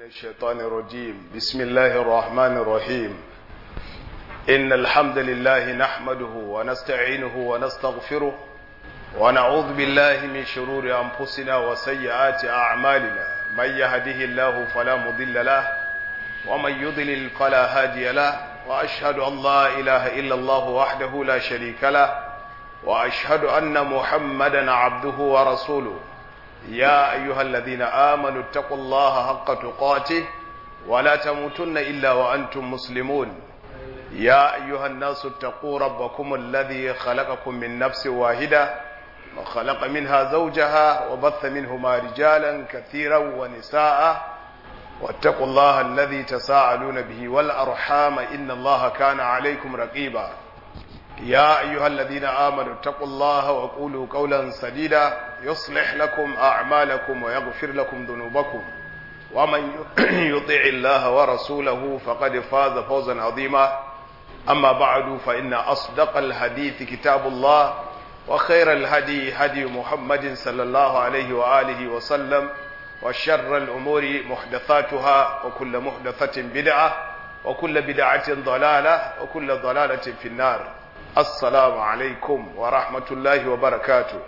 الشيطان الرجيم بسم الله الرحمن الرحيم إن الحمد لله نحمده ونستعينه ونستغفره ونعوذ بالله من شرور أنفسنا وسيئات أعمالنا من يهده الله فلا مضل له ومن يضلل فلا هادي له وأشهد أن لا إله إلا الله وحده لا شريك له وأشهد أن محمدا عبده ورسوله يا أيها الذين آمنوا اتقوا الله حق تقاته ولا تموتن إلا وأنتم مسلمون يا أيها الناس اتقوا ربكم الذي خلقكم من نفس واحدة وخلق منها زوجها وبث منهما رجالا كثيرا ونساء واتقوا الله الذي تساءلون به والأرحام إن الله كان عليكم رقيبا يا أيها الذين آمنوا اتقوا الله وقولوا قولا سديدا يصلح لكم أعمالكم ويغفر لكم ذنوبكم ومن يطع الله ورسوله فقد فاز فوزا عظيما أما بعد فإن أصدق الحديث كتاب الله وخير الهدي هدي محمد صلى الله عليه وآله وسلم وشر الأمور محدثاتها وكل محدثة بدعة وكل بدعة ضلالة وكل ضلالة في النار assalamu alaikum wa rahmatullahi wa barakatu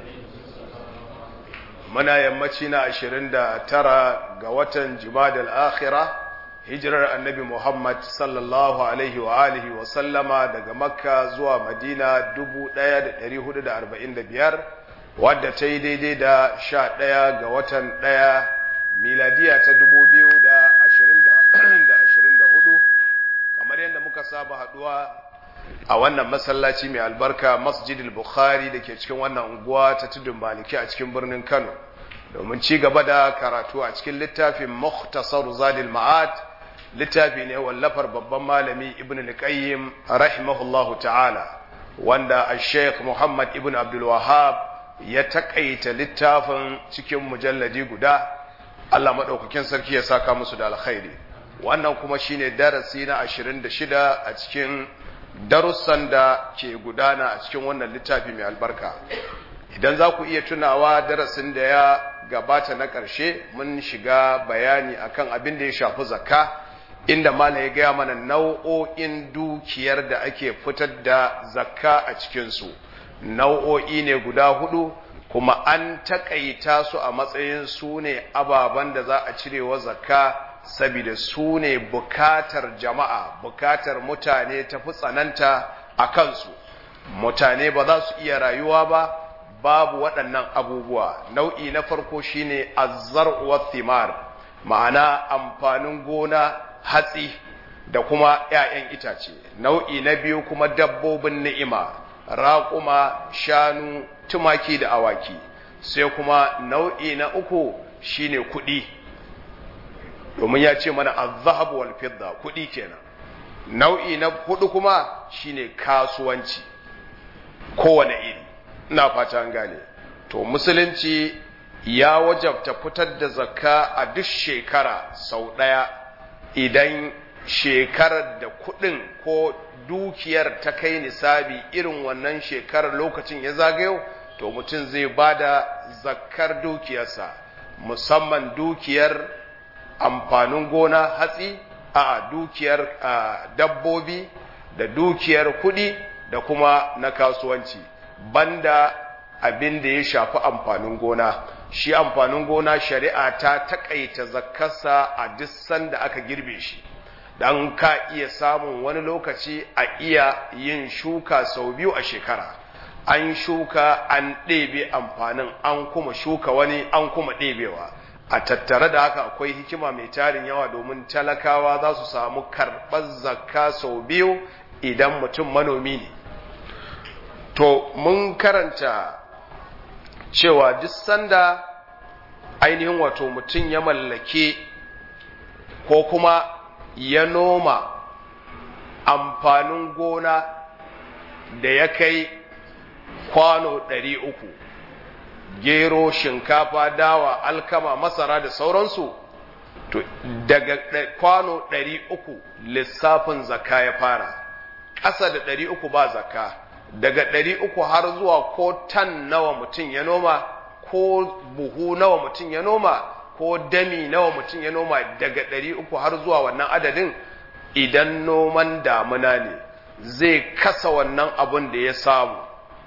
muna yammaci na ashirin da tara ga watan jumadal akhira hijirar annabi muhammad sallallahu alaihi wa alihi wa sallama daga makka zuwa madina dubu ɗaya da ɗari hudu da arba'in da biyar wadda ta yi daidai da sha ɗaya ga watan ɗaya miladiya ta dubu biyu da ashirin da hudu kamar yadda muka saba haɗuwa a wannan masallaci mai albarka masjidil bukhari da ke cikin wannan unguwa ta tudun maliki a cikin birnin kano domin ci gaba da karatu a cikin littafin muhtasar zadil ma'ad littafi ne wallafar babban malami ibn al-qayyim rahimahullahu ta'ala wanda al-sheikh muhammad ibn abdul wahab ya takaita littafin cikin mujalladi guda Allah madaukakin sarki ya saka musu da alkhairi wannan kuma shine darasi na 26 a cikin darussan da ke gudana a cikin wannan littafi mai albarka idan za ku iya tunawa darasin da ya gabata na ƙarshe mun shiga bayani akan abin da ya shafi zakka inda malam ya gaya mana nau'o'in dukiyar da ake fitar da zakka a cikinsu nau'o'i ne guda hudu kuma an taƙaita su a matsayin su ne ababen da za a cirewa zakka saboda su ne bukatar jama'a bukatar mutane ta fi tsananta a kansu mutane ba za su iya rayuwa ba babu waɗannan abubuwa nau'i na farko shine azzar wa thimar ma'ana amfanin gona hatsi da kuma 'ya'yan itace nau'i na biyu kuma dabbobin ni'ima raƙuma shanu tumaki da awaki sai kuma nau'i na uku shine kuɗi domin ya ce mana azhab wal fidda kudi kenan nau'i na hudu kuma shine kasuwanci kowane iri ina fata an gane to musulunci ya wajabta fitar da zakka a duk shekara sau daya idan shekarar da kudin ko dukiyar ta kai nisabi irin wannan shekarar lokacin ya zagayo to mutum zai bada zakkar dukiyarsa musamman dukiyar amfanin gona hatsi a dukiyar dabbobi da dukiyar kuɗi da kuma na kasuwanci banda abin da ya shafi amfanin gona shi amfanin gona shari'a ta takaita zakkarsa a duk sanda aka girbe shi dan ka iya samun wani lokaci a iya yin shuka sau biyu a shekara an shuka an ɗebe amfanin an kuma shuka wani an kuma ɗebewa a tattare da haka akwai hikima mai tarin yawa domin talakawa za su samu karɓar zakka sau biyu idan mutum manomi ne to mun karanta cewa duk sanda ainihin wato mutum ya mallake ko kuma ya noma amfanin gona da ya kai kwano ɗari uku gero shinkafa dawa alkama masara da sauransu to daga kwano ɗari uku lissafin zakka ya fara ƙasa da ɗari uku ba zakka daga ɗari uku har zuwa ko tan nawa mutum ya noma ko buhu nawa mutum ya noma ko dami nawa mutum ya noma daga ɗari uku har zuwa wannan adadin idan noman damuna ne zai kasa wannan abun da ya samu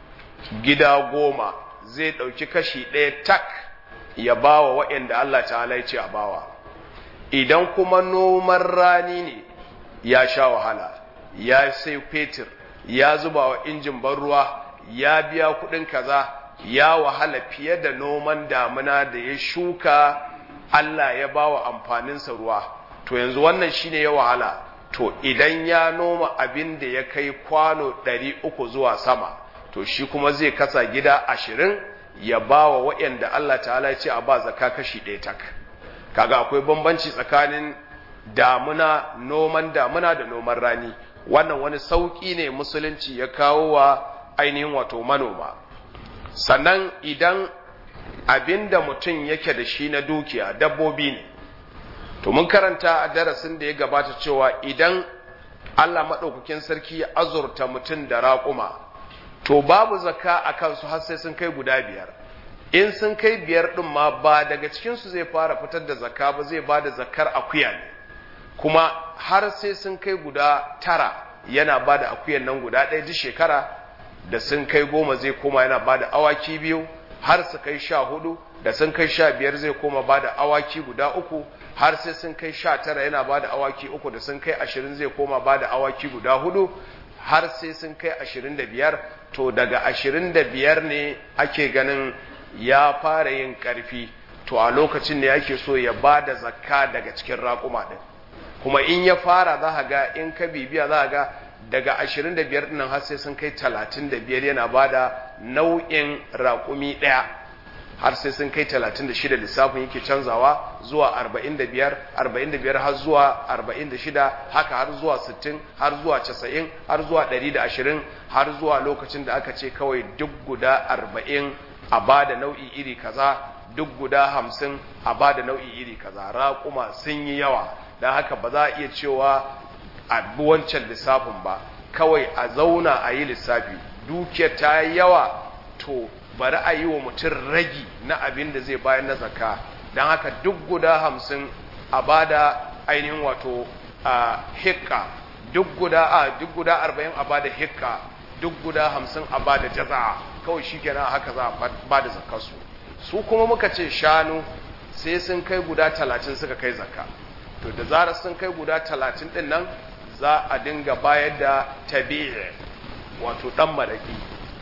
gida goma zai ɗauki kashi ɗaya tak ya bawa waɗanda Allah ta'ala ya ce a bawa idan kuma noman rani ne ya sha wahala ya sai fetur ya zuba wa injin ban ruwa ya biya kuɗin kaza ya wahala fiye da noman damuna da ya shuka Allah ya bawa amfaninsa ruwa to yanzu wannan shine ya wahala to idan ya noma abin da ya kai kwano ɗari uku zuwa sama to shi kuma zai kasa gida ashirin ya ba wa waɗanda Allah ta'ala ya ce a ba zaka kashi ɗaya tak kaga akwai bambanci tsakanin damuna noman damuna da noman rani wannan wani sauƙi ne musulunci ya kawo wa ainihin wato manoma sannan idan abin da mutum yake da shi na dukiya dabbobi ne to mun karanta a darasin da ya gabata cewa idan Allah maɗaukakin sarki ya azurta mutum da raƙuma to babu zakka a kansu har sai sun kai guda biyar in sun kai biyar ɗin ma ba daga cikinsu zai fara fitar da zakka ba zai ba da zakkar akuya ne kuma har sai sun kai guda tara yana ba da akuyan nan guda ɗaya duk shekara da sun kai goma zai koma yana ba da awaki biyu har su kai sha hudu da sun kai sha biyar zai koma ba da awaki guda uku har sai sun kai sha tara yana ba da awaki uku da sun kai ashirin zai koma ba da awaki guda hudu har sai sun kai ashirin da biyar to daga ashirin da biyar ne ake ganin ya fara yin ƙarfi to a lokacin ne ake so ya ba da zakka daga cikin raƙuma ɗin kuma in ya fara za ga in ka bibiya za ga daga ashirin da biyar ɗinnan har sai sun kai talatin da biyar yana ba da nau'in raƙumi ɗaya har sai sun kai 36 lissafin yake canzawa zuwa 45 45 har zuwa 46 haka har zuwa 60 har zuwa 90 har zuwa 120 har zuwa lokacin da aka ce kawai duk guda 40 a bada nau'i iri kaza duk guda 50 a bada nau'i iri kaza raƙuma sun yi yawa don haka ba za a iya cewa a bi wancan lissafin ba kawai a zauna a yi lissafi dukiyar ta yi yawa to bari a yi wa mutum ragi na abin da zai bayan na zakka don haka duk guda hamsin a bada ainihin wato a hikka duk guda a duk guda arba'in a bada hikka duk guda hamsin a bada jaza kawai shi kenan haka za a bada zakkarsu su kuma muka ce shanu sai sun kai guda talatin suka kai zakka to da zarar sun kai guda talatin din nan za a dinga bayar da tabi'i wato dan maraki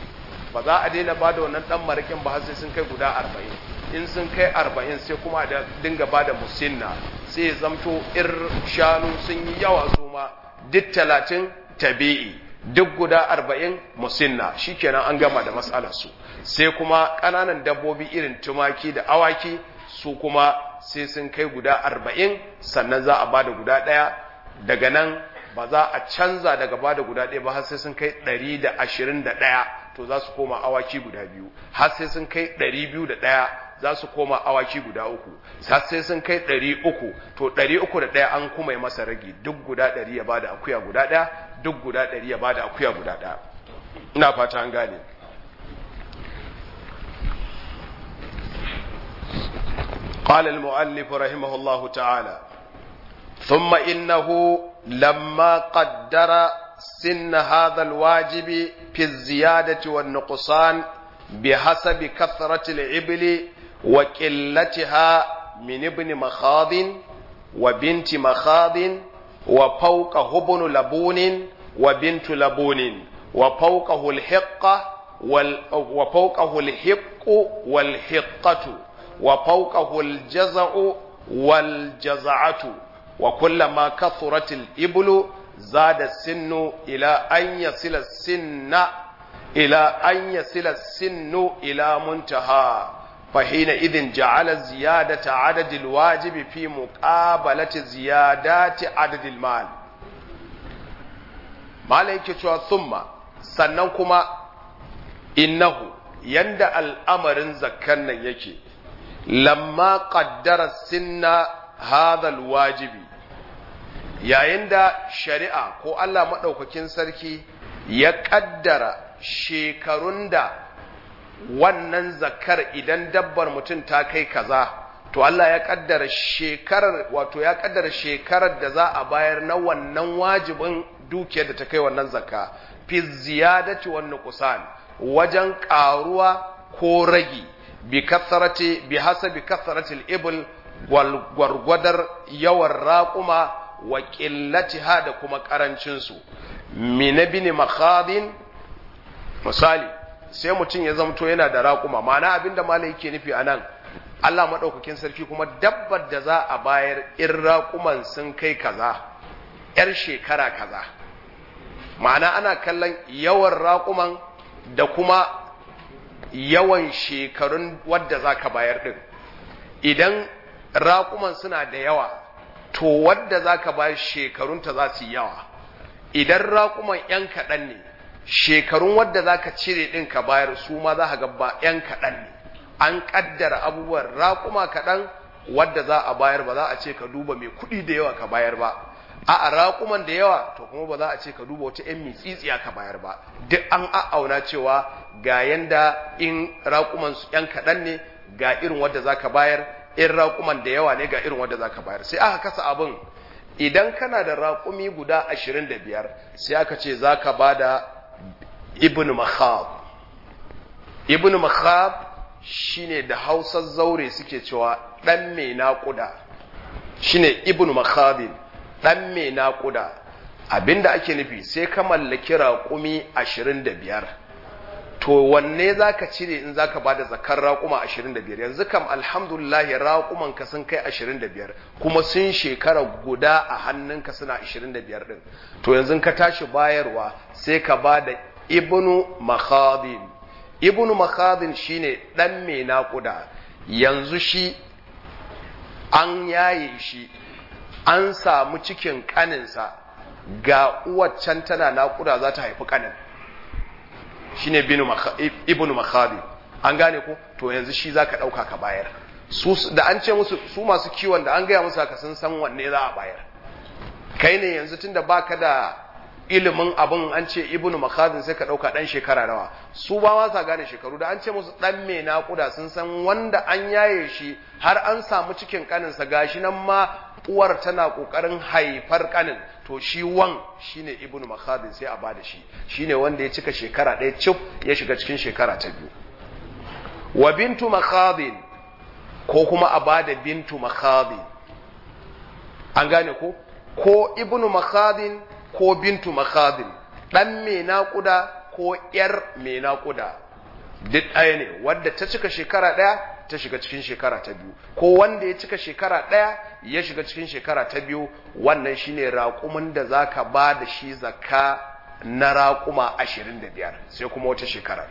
ba za a daina ba da wannan ɗan marakin ba har sai sun kai guda arba'in in sun kai arba'in sai kuma da dinga ba da musinna sai ya zamto ir shanu sun yi yawa su ma duk talatin tabi'i duk guda arba'in musinna shikenan an gama da matsalarsu sai kuma ƙananan dabbobi irin tumaki da awaki su kuma sai sun kai guda arba'in sannan za a ba da guda ɗaya daga nan ba za a canza daga ba da guda ɗaya ba har sai sun kai ɗari da ashirin da ɗaya to za su koma awaki guda biyu har sai sun kai ɗari biyu da ɗaya za su koma awaki guda uku har sai sun kai ɗari uku to ɗari uku da ɗaya an kuma yi masa ragi duk guda ɗari ya bada akuya guda ɗaya duk guda ɗari ya bada akuya guda ɗaya ina fata an gane قال المؤلف رحمه الله تعالى ثم إنه لما قدر سن هذا الواجب في الزيادة والنقصان بحسب كثرة العبل وقلتها من ابن مخاض وبنت مخاض وفوقه ابن لبون وبنت لبون وفوقه الحقة وال وفوقه الحق والحقة وفوقه الجزع والجزعة وكلما كثرت الإبل زاد السن إلى أن يصل السن إلى أن يصل السن إلى منتهى فحينئذ جعل زيادة عدد الواجب في مقابلة زيادات عدد المال مالك ثم سننكما إنه يند الأمر زكنا يكي لما قدر السن هذا الواجب yayin da shari'a ko Allah maɗaukakin sarki ya ƙaddara shekarun da wannan zakar idan dabbar mutum ta kai kaza to Allah ya kaddara shekarar wato ya kaddara shekarar da za a bayar na wannan wajibin dukiyar da ta kai wannan zakka fi ziyadati wan nuqsan wajen karuwa ko ragi bi kasarati bi hasabi kasarati al-ibl wal gwargwadar yawan raquma wa qillatiha da kuma karancin su min ibn makhadin misali sai mutum ya zamto yana da raquma ma'ana abinda malai yake nufi anan Allah madaukakin sarki kuma dabbar da za a bayar in raquman sun kai kaza yar shekara kaza ma'ana ana kallon yawan raƙuman da kuma yawan shekarun wadda za ka bayar ɗin idan raƙuman suna da yawa to wadda za ka bayar shekarunta za su yi yawa idan raƙuman ‘yan kaɗan ne shekarun wadda za ka cire ɗin ka bayar su ma za ka gaba ‘yan kaɗan ne an ƙaddara abubuwan raƙuma kaɗan wadda za a bayar ba za a ce ka duba mai kuɗi da yawa ka bayar ba a raƙuman da yawa to kuma ba za a ce ka duba wata 'yan mitsitsiya ka bayar ba duk an a'auna cewa ga yanda in raƙuman su 'yan kaɗan ne ga irin wadda za ka bayar in raƙuman da yawa ne ga irin wadda za ka bayar sai aka kasa abin idan kana da raƙumi guda ashirin da biyar sai aka ce za ka ba da ibn makhab ibn makhab shine da hausar zaure suke cewa ɗan mai naƙuda shine ibn makhabin ɗan mai naƙuda abinda ake nufi sai ka mallaki raƙumi ashirin da biyar to wanne za ka cire in za ka ba da zakar raƙuma ashirin da biyar yanzu kam alhamdulillahi raƙuman ka sun kai ashirin da biyar kuma sun shekara guda a hannunka suna ashirin da biyar ɗin to yanzu ka tashi bayarwa sai ka ba da ibnu makhadin ibnu makhadin shine ɗan mai naƙuda yanzu shi an yaye shi an samu cikin kaninsa ga uwaccan tana naƙuda za ta haifi kanin shi ne ibn makhabi an gane ko to yanzu shi za ka ɗauka ka bayar da an ce musu su masu kiwon da an gaya musu haka sun san wanne za a bayar kai ne yanzu tun da baka da ilimin abin an ce ibn makhazin sai ka ɗauka ɗan shekara nawa su ba ma sa gane shekaru da an ce musu ɗan mai naƙuda sun san wanda an yaye shi har an samu cikin ƙaninsa gashi nan ma uwar tana ƙoƙarin haifar ƙanin to shi wan shine ibn makhazin sai a ba da shi shine wanda ya cika shekara ɗaya cif ya shiga cikin shekara ta biyu wa bintu makhazin ko kuma a ba da bintu makhazin an gane ko ko ibn makhazin ko bintu makhadin ɗan mai naƙuda ko ‘yar mai naƙuda duk ɗaya ne wadda ta cika shekara ɗaya ta shiga cikin shekara ta biyu ko wanda ya cika shekara ɗaya ya shiga cikin shekara ta biyu wannan shine raƙumin da za ka ba da shi zakka na raƙuma ashirin da biyar sai kuma wata shekara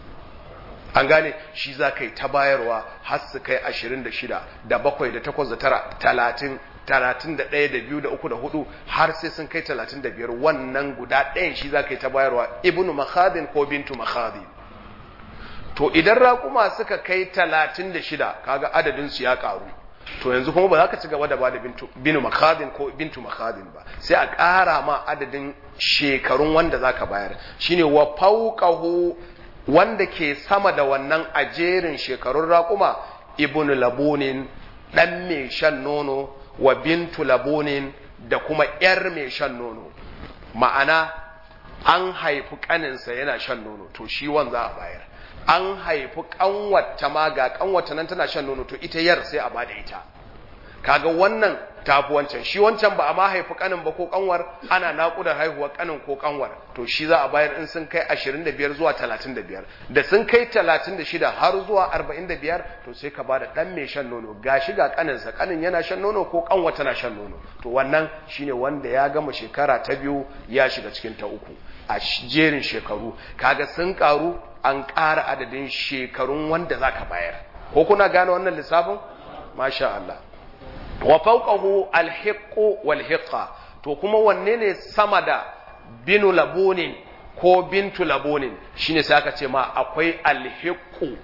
an gane shi za ka yi ta bayarwa har su kai ashirin da shida da bakwai da takwas da tara talatin talatin da ɗaya da biyu da uku da hudu har sai sun kai talatin da biyar wannan guda ɗayan shi za ka yi ta bayarwa ibnu makhadin ko bintu makhadin to idan raƙuma suka kai talatin da shida kaga adadinsu ya ƙaru to yanzu kuma ba za ka ci gaba da ba da binu makhadin ko bintu makhadin ba sai a ƙara ma adadin shekarun wanda za ka bayar shine wa fauqahu wanda ke sama da wannan a jerin shekarun raƙuma ibnu labunin ɗan mai shan nono wa bintu labunin da kuma ‘yar mai shan nono ma'ana an haifi ƙaninsa yana shan nono to shi wan za a bayar an haifi ƙanwata ma ga ƙanwata nan tana shan nono to ita yar sai a bada ita kaga wannan tafi wancan shi wancan ba a ma haifi ƙanin ba ko ƙanwar ana naƙudar haihuwar ƙanin ko ƙanwar to shi za a bayar in sun kai 25 zuwa 35 da sun kai 36 har zuwa 45 to sai ka bada dan mai shan nono gashi ga ƙaninsa ƙanin yana shan nono ko ƙanwar tana shan nono to wannan shine wanda ya gama shekara ta biyu ya shiga cikin ta uku a jerin shekaru kaga sun karu an ƙara adadin shekarun wanda zaka bayar ko kuna gane wannan lissafin masha Allah wa fawqahu alhiqqu walhiqa to kuma wanne ne sama da binu labunin ko bintu labunin shine sai aka ce ma akwai alhiqqu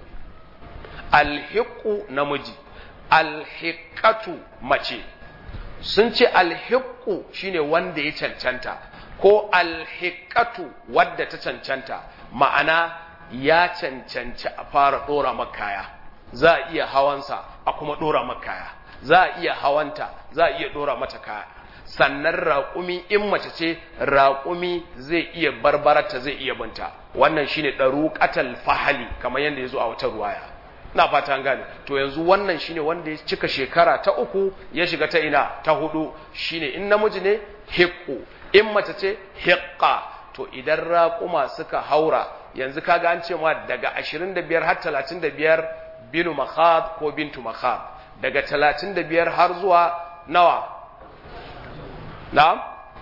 alhiqqu namiji alhiqatu mace sun ce alhiqqu shine wanda ya cancanta ko alhiqatu wadda ta cancanta ma'ana ya cancanci a fara dora makaya za a iya hawansa a kuma ɗora maka kaya za a iya hawanta za a iya ɗora mata kaya sannan raƙumi in mace ce raƙumi zai iya barbarata zai iya binta wannan shine ɗaruƙatal fahali kamar yadda ya zo a wata ruwaya na fata gane to yanzu wannan shine wanda ya cika shekara ta uku ya shiga ta ina ta hudu shine in namiji ne hiqqu in mace ce hiqqa to idan raƙuma suka haura yanzu kaga an ce ma daga 25 har 35 binu makhad ko bintu makhad daga 35 har zuwa nawa na'am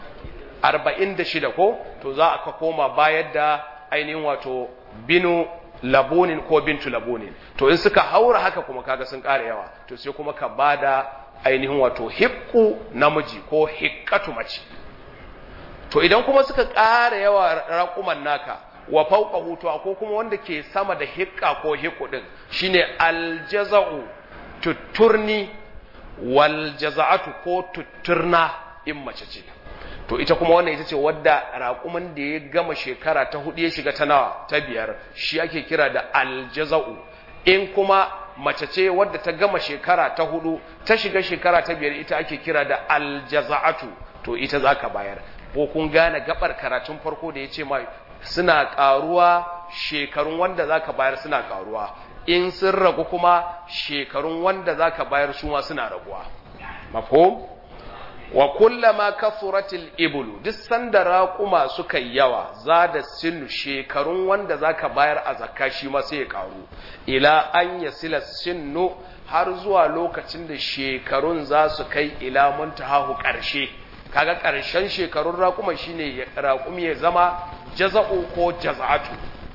46 ko to za a koma bayar da ainihin wato binu labunin ko bintu labunin to in suka haura haka kuma kaga sun ƙara yawa to sai kuma ka bada ainihin wato hiqqu namiji ko hiqqatu mace to idan kuma suka ƙara yawa raƙuman naka wa fawqahu to ko kuma wanda ke sama da hiqqa ko hiqqu din shine aljaza'u tutturni wal jaza'atu ko tutturna in mace ce to ita kuma wannan ita ce wadda raƙuman da ya gama shekara ta hudu ya shiga ta nawa ta biyar shi ake kira da aljaza'u in kuma mace ce wadda ta gama shekara ta hudu ta shiga shekara ta biyar ita ake kira da aljaza'atu to ita za ka bayar ko kun gane gabar karatun farko da ya ce mai suna ƙaruwa shekarun wanda za ka bayar suna ƙaruwa in sun ragu kuma shekarun wanda za ka bayar su ma suna raguwa mafhum wa kullama kasuratil ibulu duk sanda raƙuma suka yawa za da sinu shekarun wanda zaka bayar a zakka shi ma sai ya karu ila an yasila sinu har zuwa lokacin da shekarun za su kai ila muntahahu ƙarshe kaga ƙarshen shekarun raƙuma shine raƙumi ya zama jaza'u ko jaza'atu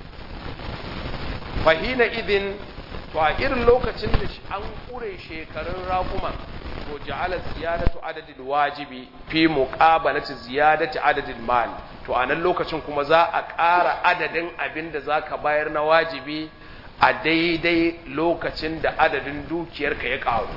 fahina idin to a irin lokacin da an kure shekarun raƙuman to ja'ala ziyadatu adadil wajibi fi muqabalati ziyadati adadil mal to a nan lokacin kuma za a ƙara adadin abin da zaka bayar na wajibi a daidai lokacin da adadin dukiyarka ya ƙaru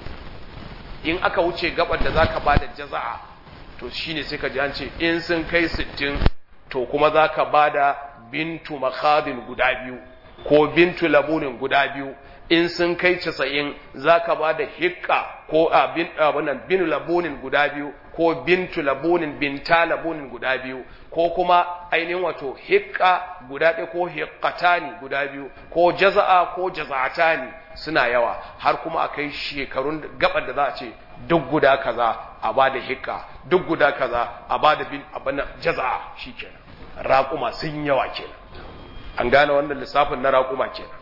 in aka wuce gabar da zaka bada jaza'a to shine sai ka ji an ce in sun kai 60 to kuma zaka bada bintu makhadin guda biyu ko bintu labunin guda biyu in sun kai casa'in za ka ba da hikka ko abinan bin labunin guda biyu ko bintu labunin binta labunin guda biyu ko kuma ainihin wato hikka guda ɗaya ko hikkatani guda biyu ko jaza'a ko jaza'atani suna yawa har kuma a kai shekarun gabar da za a ce duk guda kaza a ba da hikka duk guda kaza a ba da bin abin jaza'a shi kenan raƙuma sun yawa kenan an gane wannan lissafin na raƙuma kenan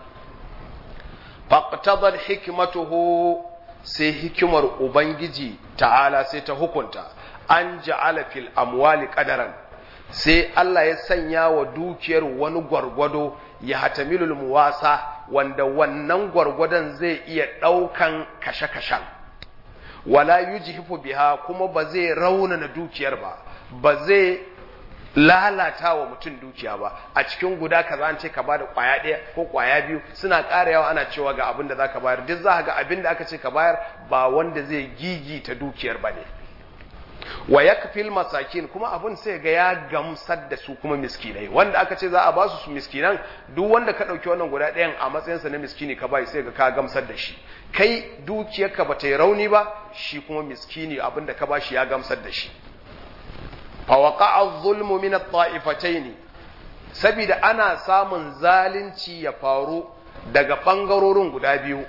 faqtadar hikmatuhu sai hikimar ubangiji ta'ala sai ta hukunta an ja'ala fil amwali qadaran sai Allah ya sanya wa dukiyar wani gwargwado ya hatamilul muwasa wanda wannan gwargwadon zai iya daukan kashe-kashen wala yujhifu biha kuma ba zai raunana dukiyar ba ba zai lalata wa mutum dukiya ba a cikin guda kaza an ce ka bada kwaya ɗaya ko kwaya biyu suna ƙara yawa ana cewa ga abin da za ka bayar duk za ga abin da aka ce ka bayar ba wanda zai gigi ta dukiyar ba ne wa ya kafil masakin kuma abin sai ga ya gamsar da su kuma miskinai wanda aka ce za a ba su su miskinan duk wanda ka ɗauki wannan guda ɗayan a matsayinsa na miskini ka bai sai ga ka gamsar da shi kai dukiyarka ba ta yi rauni ba shi kuma miskini abin da ka ba shi ya gamsar da shi فوقع الظلم من الطائفتين saboda ana samun zalunci ya faru daga ɓangarorin guda biyu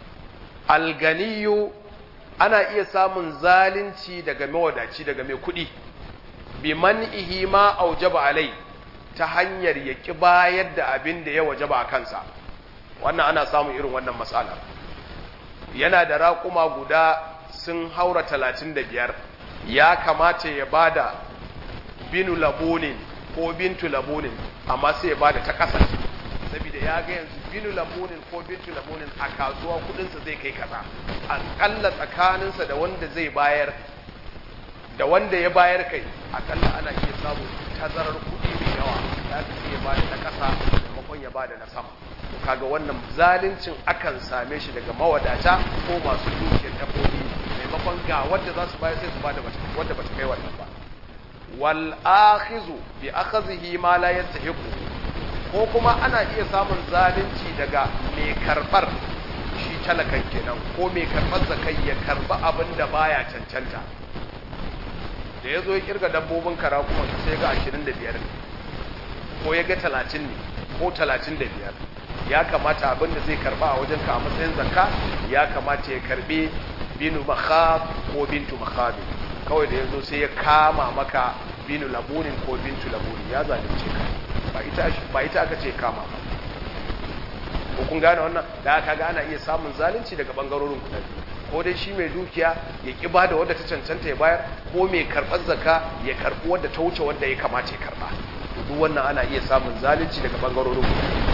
alganiyu ana iya samun zalunci daga mawadaci daga mai kuɗi bi man'ihi ma aujaba alai ta hanyar ya ki bayar da abin da ya wajaba a kansa wannan ana samun irin wannan matsala yana da raƙuma guda sun haura talatin da biyar ya kamata ya bada binu labunin ko bintu labunin amma sai ya bada ta ƙasa saboda ya ga yanzu binu labunin ko bintu labunin a kasuwa kudinsa zai kai kaza akalla tsakaninsa da wanda zai bayar da wanda ya bayar kai akalla ana iya samu tazarar kudi mai yawa ya ka sai ya bada na ƙasa maimakon ya bada na sama to kaga wannan zaluncin akan same shi daga mawadata ko masu dukiyar dabbobi maimakon ga wanda za su bayar sai su bada wanda bata kai wannan ba wal akhizu bi akhadhihi ma la yastahiqu ko kuma ana iya samun zalunci daga mai karbar shi talakan kenan ko mai karɓar zakai ya karɓi abin da baya cancanta da ya zo ya kirga dabbobin kara kuma sai ga 25 ne ko ya ga 30 ne ko 35 ya kamata abin da zai karɓa a wajen ka a matsayin zakka ya kamata ya karɓi binu makhab ko bintu makhabi kawai da ya zo sai ya kama maka binu labunin ko bintu labunin ya zalunce ka ba ita ba ita aka ce kama ba ko kun gane wannan da aka ga ana iya samun zalunci daga bangarorin guda biyu ko dai shi mai dukiya ya ki bada wadda ta cancanta ya bayar ko mai karɓar zaka ya karɓi wadda ta wuce wadda ya kamata ya karɓa to duk wannan ana iya samun zalunci daga bangarorin guda biyu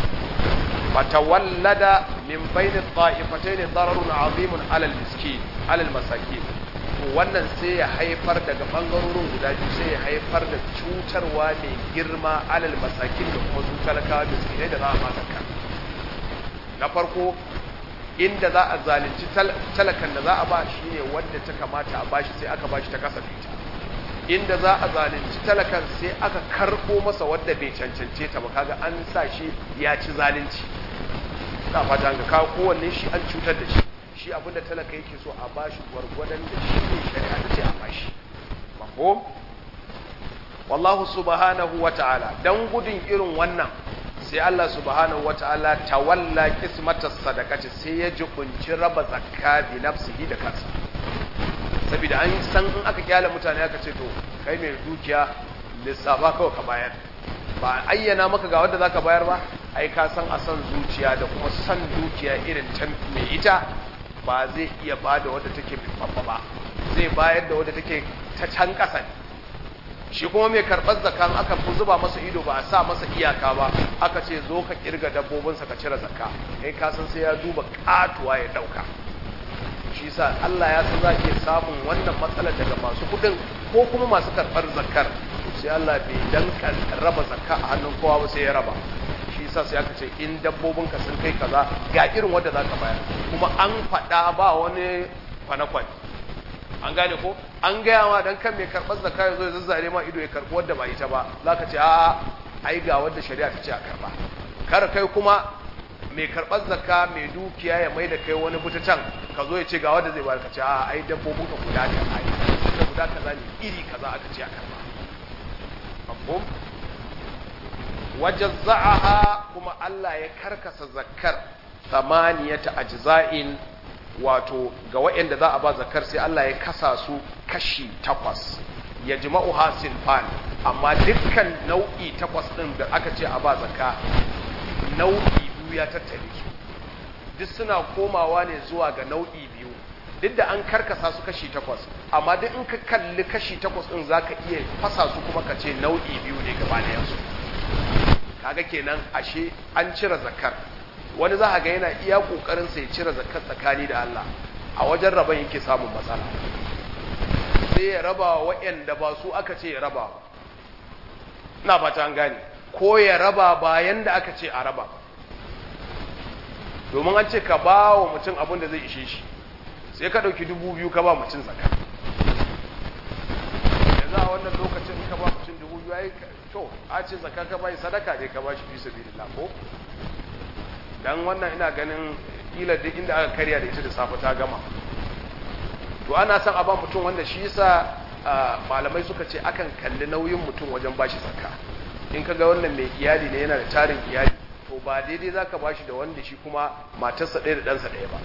fatawallada min bayni ta'ifatayn dararun azimun alal miskin alal masakin to wannan sai ya haifar daga bangarorin guda biyu sai ya haifar da cutarwa mai girma alal masakin da kuma su talakawa da miskinai da za a masaka na farko inda za a zalunci talakan da za a ba shi ne wanda ta kamata a bashi sai aka bashi ta kasa fita inda za a zalunci talakan sai aka karɓo masa wadda bai cancance ta ba kaga an sa shi ya ci zalunci na fata ga kawo kowanne shi an cutar da shi shi abinda talaka yake so a bashi gwargwadon da shi ne shari'a ta ce a bashi mafhum wallahu subhanahu wa ta'ala dan gudun irin wannan sai Allah subhanahu wa ta'ala tawalla qismatas sadaqati sai ya jibunci raba zakka bi nafsihi da kansa saboda an san in aka kyale mutane aka ce to kai mai dukiya lissafa kawai ka bayar ba ayyana maka ga wanda zaka bayar ba ai ka san a san zuciya da kuma san dukiya irin ta mai ita ba zai iya bada wadda take babba ba zai bayar da wadda take ta can ƙasa ne shi kuma mai karɓar zakan aka fi zuba masa ido ba a sa masa iyaka ba aka ce zo ka kirga dabbobinsa ka cire zakka kai ka san sai ya duba katuwa ya ɗauka shi sa Allah ya san za ke samun wannan matsalar daga masu kuɗin ko kuma masu karɓar zakkar sai Allah bai danka raba zakka a hannun kowa ba sai ya raba shi yasa sai aka ce in dabbobin ka sun kai kaza ga irin wanda za ka bayar kuma an faɗa ba wani kwane-kwane an gane ko an gaya ma dan kan mai karɓar zakka ya zo ya zazzare ma ido ya karɓi wanda ba ita ba za ka ce a ai ga wanda shari'a ta ce a karɓa kar kai kuma mai karɓar zakka mai dukiya ya mai da kai wani can ka zo ya ce ga wanda zai bayar ka ce a ai dabbobin ka guda ne ai da guda kaza ne iri kaza aka ce a karɓa mafhum wajazza'aha kuma Allah ya karkasa zakkar samaniyata ajza'in wato ga waɗanda za a ba zakkar sai Allah ya kasa su kashi takwas ya jima'u hasin fan amma dukkan nau'i takwas ɗin da aka ce a ba zakka nau'i biyu ya tattare su duk suna komawa ne zuwa ga nau'i biyu duk da an karkasa su kashi takwas amma duk in ka kalli kashi takwas ɗin za ka iya fasa su kuma ka ce nau'i biyu ne gaba da yansu kaga kenan ashe an cire zakar wani za a ga yana iya kokarin sai cire zakar tsakani da Allah a wajen raban yake samun matsala sai ya raba waɗanda ba su aka ce ya raba ina fata an gane ko ya raba bayan da aka ce a raba domin an ce ka ba wa mutum abin da zai ishe shi sai ka ɗauki dubu biyu ka ba mutum zakar yanzu a wannan lokacin ka ba mutum dubu biyu ya to a ce zaka ka bai sadaka ne ka bashi fi sabilillah ko dan wannan ina ganin kila duk inda aka karya da ita da safe ta gama to ana son a ba mutum wanda shi yasa malamai suka ce akan kalli nauyin mutum wajen bashi zakka in ka ga wannan mai iyali ne yana da tarin iyali to ba daidai zaka bashi da wanda shi kuma matarsa ɗaya da ɗansa ɗaya ba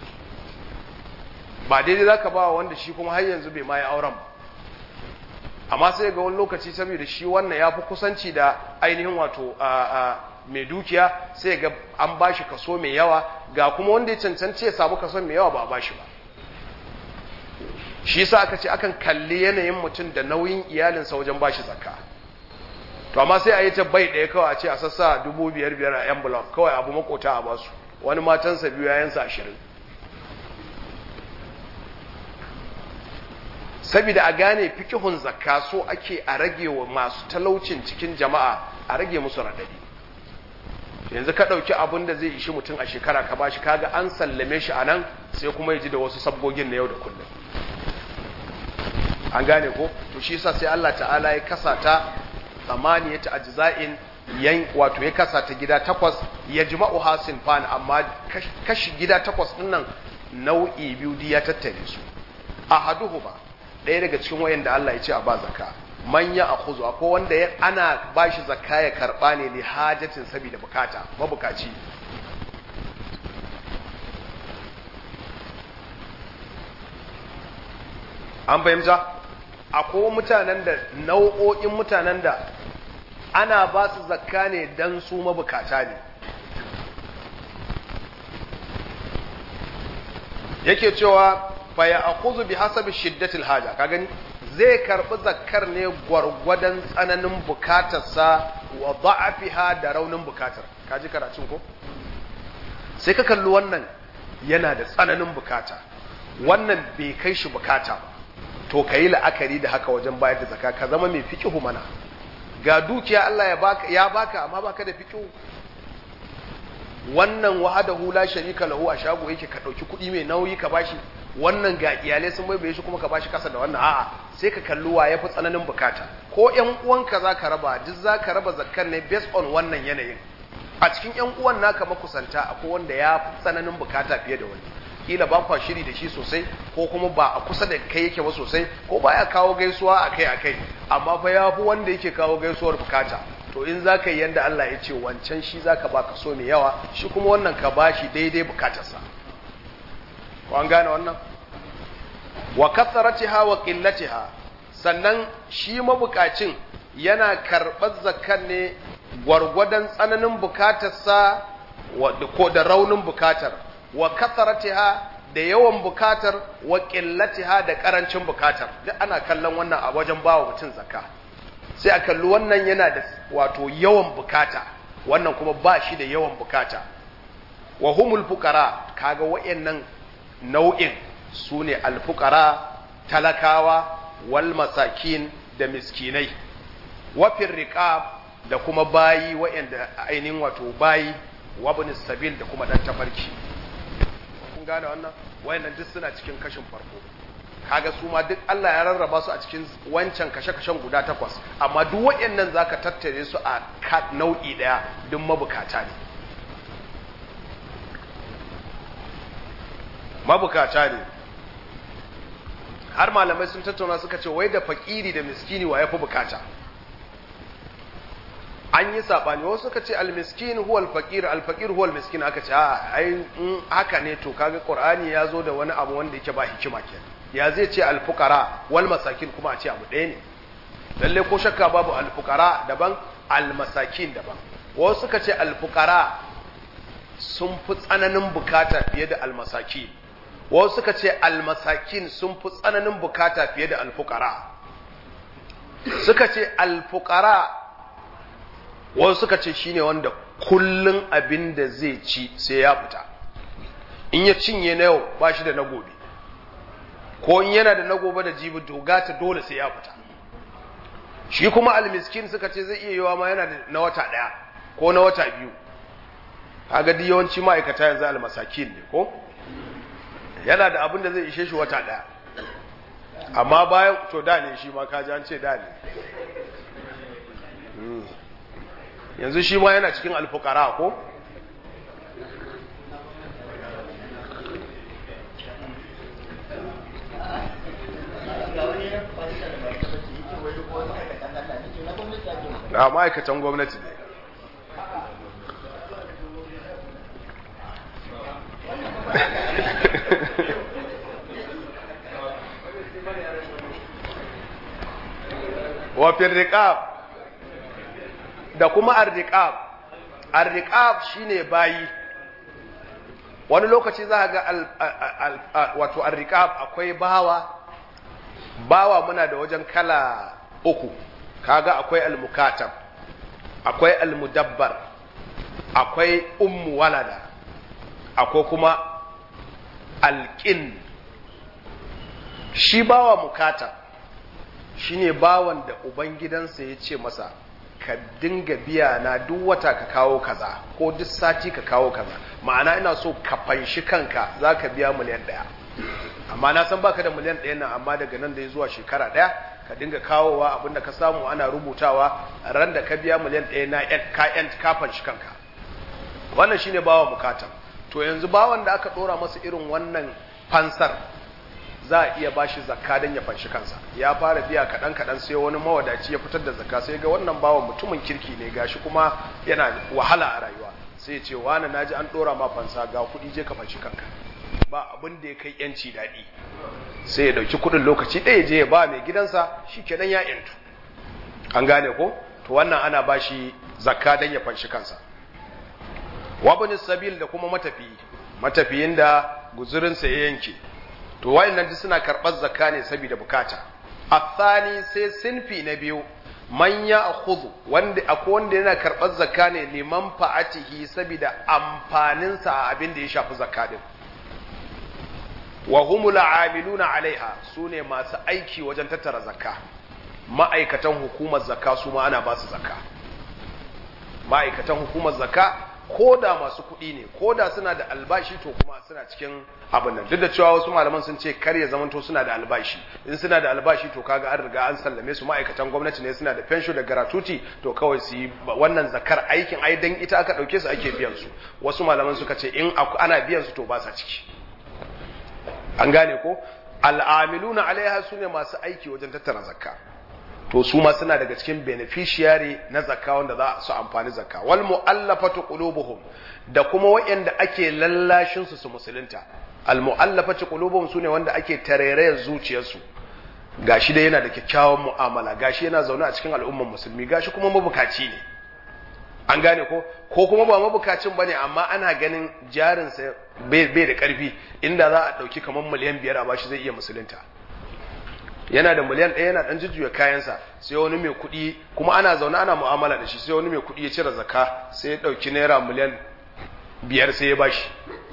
ba daidai zaka ba wanda shi kuma har yanzu bai ma yi auren ba amma sai ga wani lokaci saboda shi wannan ya fi kusanci da ainihin wato mai dukiya sai ga an ba shi kaso mai yawa ga kuma wanda ya cancanci ya samu kaso mai yawa ba a ba shi ba shi sa aka ce akan kalli yanayin mutum da nauyin iyalinsa wajen ba shi zakka to amma sai a yi ta bai ɗaya kawai a ce a sassa dubu biyar biyar a envelope kawai abu makota a basu wani matansa biyu yayansa ashirin saboda a gane fikihun zakka so ake a rage wa masu talaucin cikin jama'a a rage musu radadi yanzu ka ɗauki abin da zai ishi mutum a shekara ka bashi kaga an sallame shi a nan sai kuma ya ji da wasu sabgogin na yau da kullum an gane ko to shi yasa sai Allah ta'ala ya kasa ta ta ajza'in yan wato ya kasa ta gida takwas ya jima'u hasin fan amma kashi gida takwas din nan nau'i biyu ya tattare su ahaduhuma ɗaya daga cikin wayanda Allah ya ce a ba zakka man ya akhuzu akwai wanda ya ana bashi zakka ya karba ne li hajatin saboda bukata mabukaci an fahimta akwai mutanen da nau'o'in mutanen da ana ba su zakka ne dan su mabukata ne yake cewa fa ya akhuzu bi hasabi shiddatil haja ka gani zai karbi zakkar ne gwargwadon tsananin bukatarsa wa da'afiha da raunin bukatar kaji karatun ko sai ka kalli wannan yana da tsananin bukata wannan bai kai shi bukata ba to ka yi la'akari da haka wajen bayar da zakka ka zama mai fiqihu mana ga dukiya Allah ya baka ya baka amma baka da fiqihu wannan wahadahu la sharika lahu a shago yake ka dauki kuɗi mai nauyi ka bashi wannan ga iyalai sun bai shi kuma ka bashi kasa da wannan a'a sai ka kalli wa yafi tsananin bukata ko ƴan uwanka zaka raba duk zaka raba zakkar ne based on wannan yanayin a cikin ƴan uwan naka makusanta akwai wanda ya fi tsananin bukata fiye da wani kila ba kwa shiri da shi sosai ko kuma ba a kusa da kai yake ba sosai ko baya kawo gaisuwa akai akai amma fa ya fi wanda yake kawo gaisuwar bukata to in za ka yi yadda Allah ya ce wancan shi za ka ba ka so mai yawa shi kuma wannan ka ba shi daidai bukatarsa ko an gane wannan wa kasaratiha wa qillatiha sannan shi mabukacin yana karɓar zakkan ne gwargwadon tsananin bukatarsa ko da raunin bukatar wa kasaratiha da yawan bukatar wa qillatiha da karancin bukatar duk ana kallon wannan a wajen bawa mutum zakka sai a kalli wannan yana da wato yawan bukata wannan kuma ba shi da yawan bukata wa humul fuqara kaga wayannan nau'in sune alfuqara talakawa wal masakin da miskinai wa riqab da kuma bayi wayanda ainihin wato bayi wa sabil da kuma dan tafarki kun gane wannan wayannan duk suna cikin kashin farko kaga su ma duk Allah ya rarraba su a cikin wancan kashe-kashen guda takwas amma duk waɗannan zaka tattare su a nau'i ɗaya duk mabukata ne mabukata ne har malamai sun tattauna suka ce wai da fakiri da miskini wa yafi bukata an yi sabani wasu suka ce almiskin huwa alfaqir alfaqir huwa almiskin aka ce a ai in haka ne to kaga qur'ani ya zo da wani abu wanda yake ba hikima kenan ya zai ce alfukara wal masakin kuma a ce abu ɗaya ne lalle ko shakka babu alfukara daban almasakin daban wasu suka ce alfukara sun fi tsananin bukata fiye da almasaki wasu suka ce almasakin sun fi tsananin bukata fiye da alfukara suka ce alfukara wasu suka ce shine wanda kullun abin da zai ci sai ya fita in ya cinye na yau ba shi da na gobe ko in yana da na gobe da jibi dogata dole sai ya fita shi kuma almiskin suka ce zai iya yiwa ma yana da na wata ɗaya ko na wata biyu kaga duk yawanci ma'aikata yanzu almasakin ne ko yana da abin da zai ishe shi wata ɗaya amma bayan to da ne shi ma kaji an ce da ne yanzu shi ma yana cikin alfukara ko na ma'aikatan gwamnati ne wafin riƙab da kuma arriƙab arriƙab shine bayi wani lokaci za ga wato arriƙab akwai bawa bawa muna da wajen kala uku kaga akwai almukatab akwai almudabbar akwai ummu walada akwai kuma alƙin shi bawa mukatab shine bawan da ubangidansa ya ce masa ka dinga biya na duk wata ka kawo kaza ko duk sati ka kawo kaza ma'ana ina so ka fanshi kanka za ka biya miliyan ɗaya amma na san baka da miliyan ɗaya nan amma daga nan da ya zuwa shekara ɗaya ka dinga kawowa abinda ka samu ana rubutawa ran da ka biya miliyan ɗaya na ka yan kafan shi kanka wannan shine bawa bukata to yanzu bawan da aka dora masa irin wannan fansar za a iya bashi zakka don ya fanshi kansa ya fara biya kaɗan kaɗan sai wani mawadaci ya fitar da zakka sai ga wannan bawan mutumin kirki ne gashi kuma yana wahala a rayuwa sai ce wani naji an dora ma fansa ga kuɗi je ka fanshi kanka ba abin da ya kai yanci daɗi sai ya ɗauki kuɗin lokaci ɗaya je ya ba mai gidansa shi kenan ya yantu an gane ko to wannan ana ba shi zakka don ya fanshi kansa wabin sabil da kuma matafiyi matafiyin da guzurinsa ya yanke to wayannan duk suna karɓar zakka ne saboda bukata athani sai sinfi na biyu man ya akhudhu wanda akwai wanda yana karɓar zakka ne liman fa'atihi saboda amfaninsa a abin da ya shafi zakka din wa humul amiluna alaiha sune masu aiki wajen tattara zakka ma'aikatan hukumar zakka su ma ana ba su zakka ma'aikatan hukumar zakka ko da masu kuɗi ne ko da suna da albashi to kuma suna cikin abin nan duk da cewa wasu malaman sun ce kar ya zamanto suna da albashi in suna da albashi to kaga an riga an sallame su ma'aikatan gwamnati ne suna da pension da gratuity to kawai su yi wannan zakar aikin ai dan ita aka dauke su ake biyan su wasu malaman suka ce in ana biyan su to ba sa ciki an gane ko al'amiluna alaiha sune masu aiki wajen tattara zakka to su ma suna daga cikin beneficiary na zakka wanda za su amfani zakka wal mu'allafatu qulubuhum da kuma wayanda ake lallashin su su musulunta al mu'allafatu qulubuhum sune wanda ake tarerayar zuciyarsu gashi dai yana da kyakkyawan mu'amala gashi yana zaune a cikin al'umman musulmi gashi kuma mabukaci ne an gane ko ko kuma ba mabukacin bane amma ana ganin jarinsa bai da karfi inda za a dauki kamar miliyan biyar a bashi zai iya musulunta yana da miliyan ɗaya yana ɗan jujjuya kayansa sai wani mai kuɗi kuma ana zaune ana mu'amala da shi sai wani mai kuɗi ya cire zaka sai ya ɗauki naira miliyan biyar sai ya bashi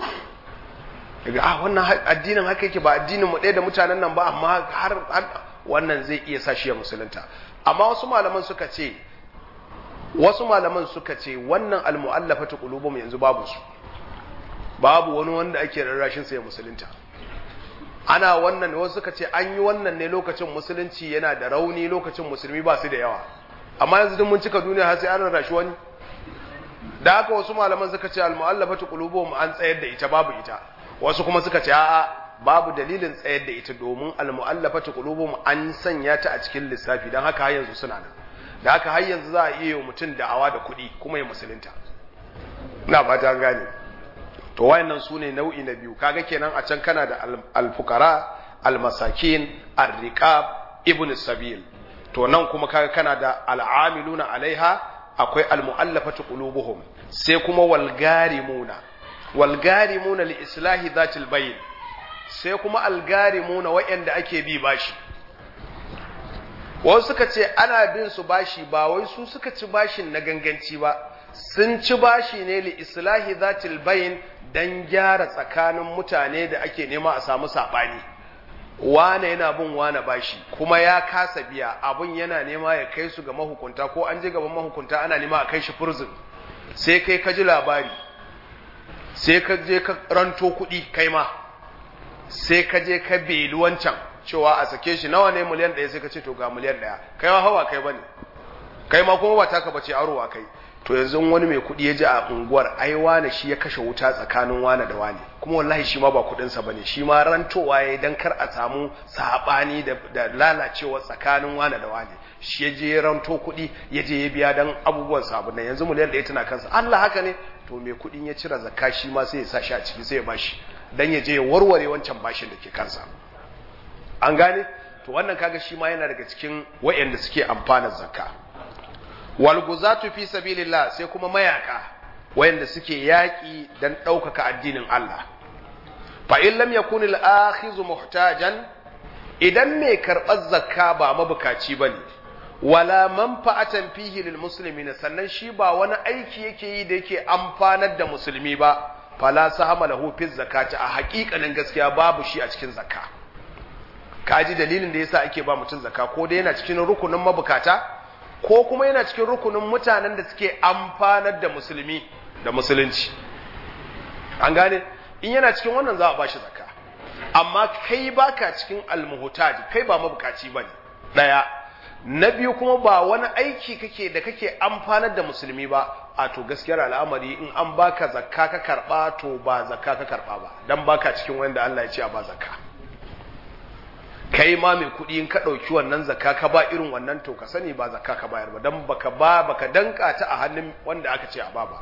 daga ah wannan addinin haka yake ba addinin mu ɗaya da mutanen nan ba amma har wannan zai iya sa shi ya musulunta amma wasu malaman suka ce wasu malaman suka ce wannan almu'allafatu qulubum yanzu babu su babu wani wanda ake rarrashin sa ya musulunta ana wannan wasu suka ce an yi wannan ne lokacin musulunci yana da rauni lokacin musulmi ba su da yawa amma yanzu duk mun cika duniya har sai an rarrashi wani da haka wasu malaman suka ce almu'allafatu qulubum an tsayar da ita babu ita wasu kuma suka ce a'a babu dalilin tsayar da ita domin almu'allafatu qulubum an sanya ta a cikin lissafi dan haka har yanzu suna nan da haka har yanzu za a iya yi mutum da'awa da kuɗi kuma ya musulunta ina fata gane to wayannan su ne nau'i na biyu kaga kenan a can kana da alfukara almasakin arriqab ibn sabil to nan kuma kaga kana da al'amiluna alaiha akwai almu'allafatu qulubuhum sai kuma walgarimuna walgarimuna li islahi dhatil bayn sai kuma algarimuna wayanda ake bi bashi wasu suka ce ana bin su bashi ba wai su suka ci bashin na ganganci ba sun ci bashi ne li islahi zatil bayin dan gyara tsakanin mutane da ake nema a samu sabani wane yana bin wane bashi kuma ya kasa biya abun yana nema ya kai su ga mahukunta ko an je gaban mahukunta ana nema a kai shi furzin sai kai ka ji labari sai ka je ka ranto kuɗi kai ma sai ka je ka beli wancan cewa a sake shi nawa ne miliyan ɗaya sai ka ce to ga miliyan ɗaya kai ma hawa kai bane kai ma kuma ba taka bace arowa kai to yanzu wani mai kuɗi ya ji a unguwar ai wane shi ya kashe wuta tsakanin wane da wane kuma wallahi shi ma ba kuɗinsa bane shi ma rantowa ya dan kar a samu saɓani da, da lalacewa tsakanin wane da wane shi ya je ranto kuɗi ya je ya biya dan abubuwan sabu nan yanzu miliyan ɗaya tana kansa Allah haka ne to mai kuɗin ya cire zakka shi ma sai ya sa shi a ciki sai ya bashi dan ya je ya warware wancan bashin da ke kansa an gane to wannan kaga shi ma yana daga cikin wayanda suke amfanar zakka wal guzatu fi sabilillah sai kuma mayaka wayanda suke yaki dan daukaka addinin Allah fa in lam yakun al akhizu muhtajan idan mai karbar zakka ba mabukaci bane wala manfa'atan fihi lil muslimin sannan shi ba wani aiki yake yi da yake amfanar da musulmi ba fala sahama lahu fi zakati a haƙiƙanin gaskiya babu shi a cikin zakka kaji dalilin da yasa ake ba mutum zakka ko dai yana cikin rukunin mabukata ko kuma yana cikin rukunin mutanen da suke amfanar da musulmi da musulunci an gane in yana cikin wannan za a bashi zakka amma kai baka cikin almuhtaj kai ba mabukaci bane ɗaya na biyu kuma ba wani aiki kake da kake amfanar da musulmi ba a to gaskiyar al'amari in an baka zakka ka karba to ba zakka ka karba ba dan baka cikin wanda Allah ya ce a ba zakka kai ma mai kuɗi in ka ɗauki wannan zakka ka ba irin wannan to ka sani ba zakka ka bayar ba dan baka ba baka danka ta a hannun wanda aka ce a ba ba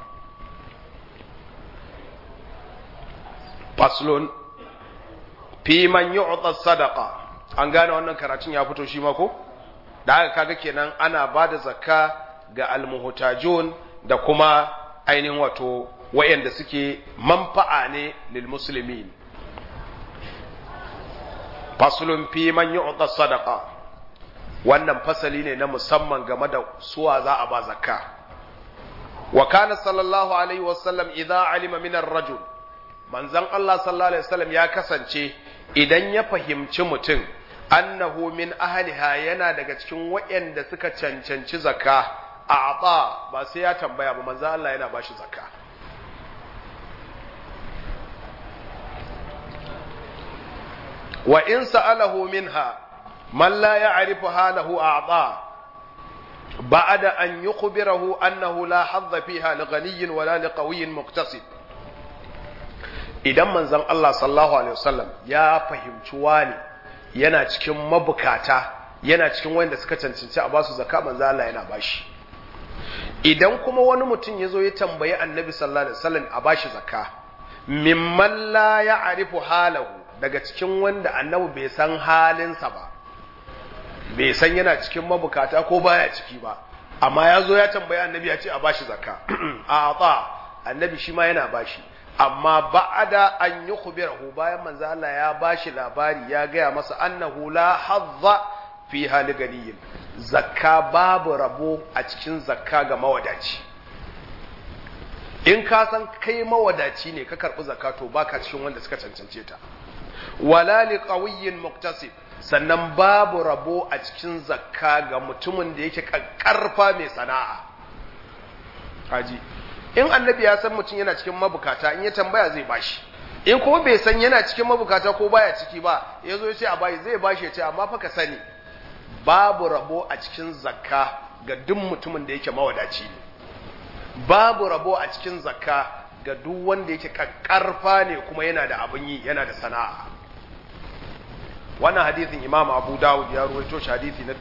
faslun fi man yu'ta sadaqa an gane wannan karatun ya fito shi ma ko da haka kaga kenan ana bada zakka ga almuhtajun da kuma ainihin wato wayanda suke manfa'a ne lil muslimin faslun fi man yu'ta sadaqa wannan fasali ne na musamman game da suwa za a ba zakka wa kana sallallahu alaihi wasallam idza alima min ar-rajul manzon Allah sallallahu alaihi wasallam ya kasance idan ya fahimci mutum annahu min ahliha yana daga cikin waɗanda suka cancanci zakka a ata ba sai ya tambaya ba manzon Allah yana bashi zakka wa in sa'alahu minha man la ya'rifu halahu a'ta بعد أن يخبره أنه لا حظ فيها لغني ولا لقوي مقتصد idan manzon Allah sallallahu alaihi wasallam ya fahimci wani yana cikin mabukata yana cikin wanda suka cancanci a basu zakka manzon Allah yana bashi idan kuma wani mutum ya zo ya tambayi annabi sallallahu alaihi wasallam a bashi zakka mimman la ya'rifu halahu daga cikin wanda annabi bai san halinsa ba bai san yana cikin mabukata ko baya ciki ba amma ya zo ya tambaya annabi ya ce a bashi zakka a ata annabi shi ma yana bashi amma ba'ada an yi khubirahu bayan manzo Allah ya bashi labari ya gaya masa annahu la hazza fi hali ganiyin zakka babu rabo a cikin zakka ga mawadaci in ka san kai mawadaci ne ka karbi zakka to baka cikin wanda suka cancance ta wala liqawiyyin muktasib sannan babu rabo a cikin zakka ga mutumin da yake karfa mai sana'a haji in annabi ya san mutum yana cikin mabukata in ya tambaya zai bashi in kuma bai san yana cikin mabukata ko baya ciki ba ya zo ya ce a bayi zai bashi ya ce amma fa ka sani babu rabo a cikin zakka ga duk mutumin da yake mawadaci ne babu rabo a cikin zakka ga duk wanda yake karfa ne kuma yana da abin yi yana da sana'a wannan hadithin imam abu dawud ya ruwaito shi hadithi na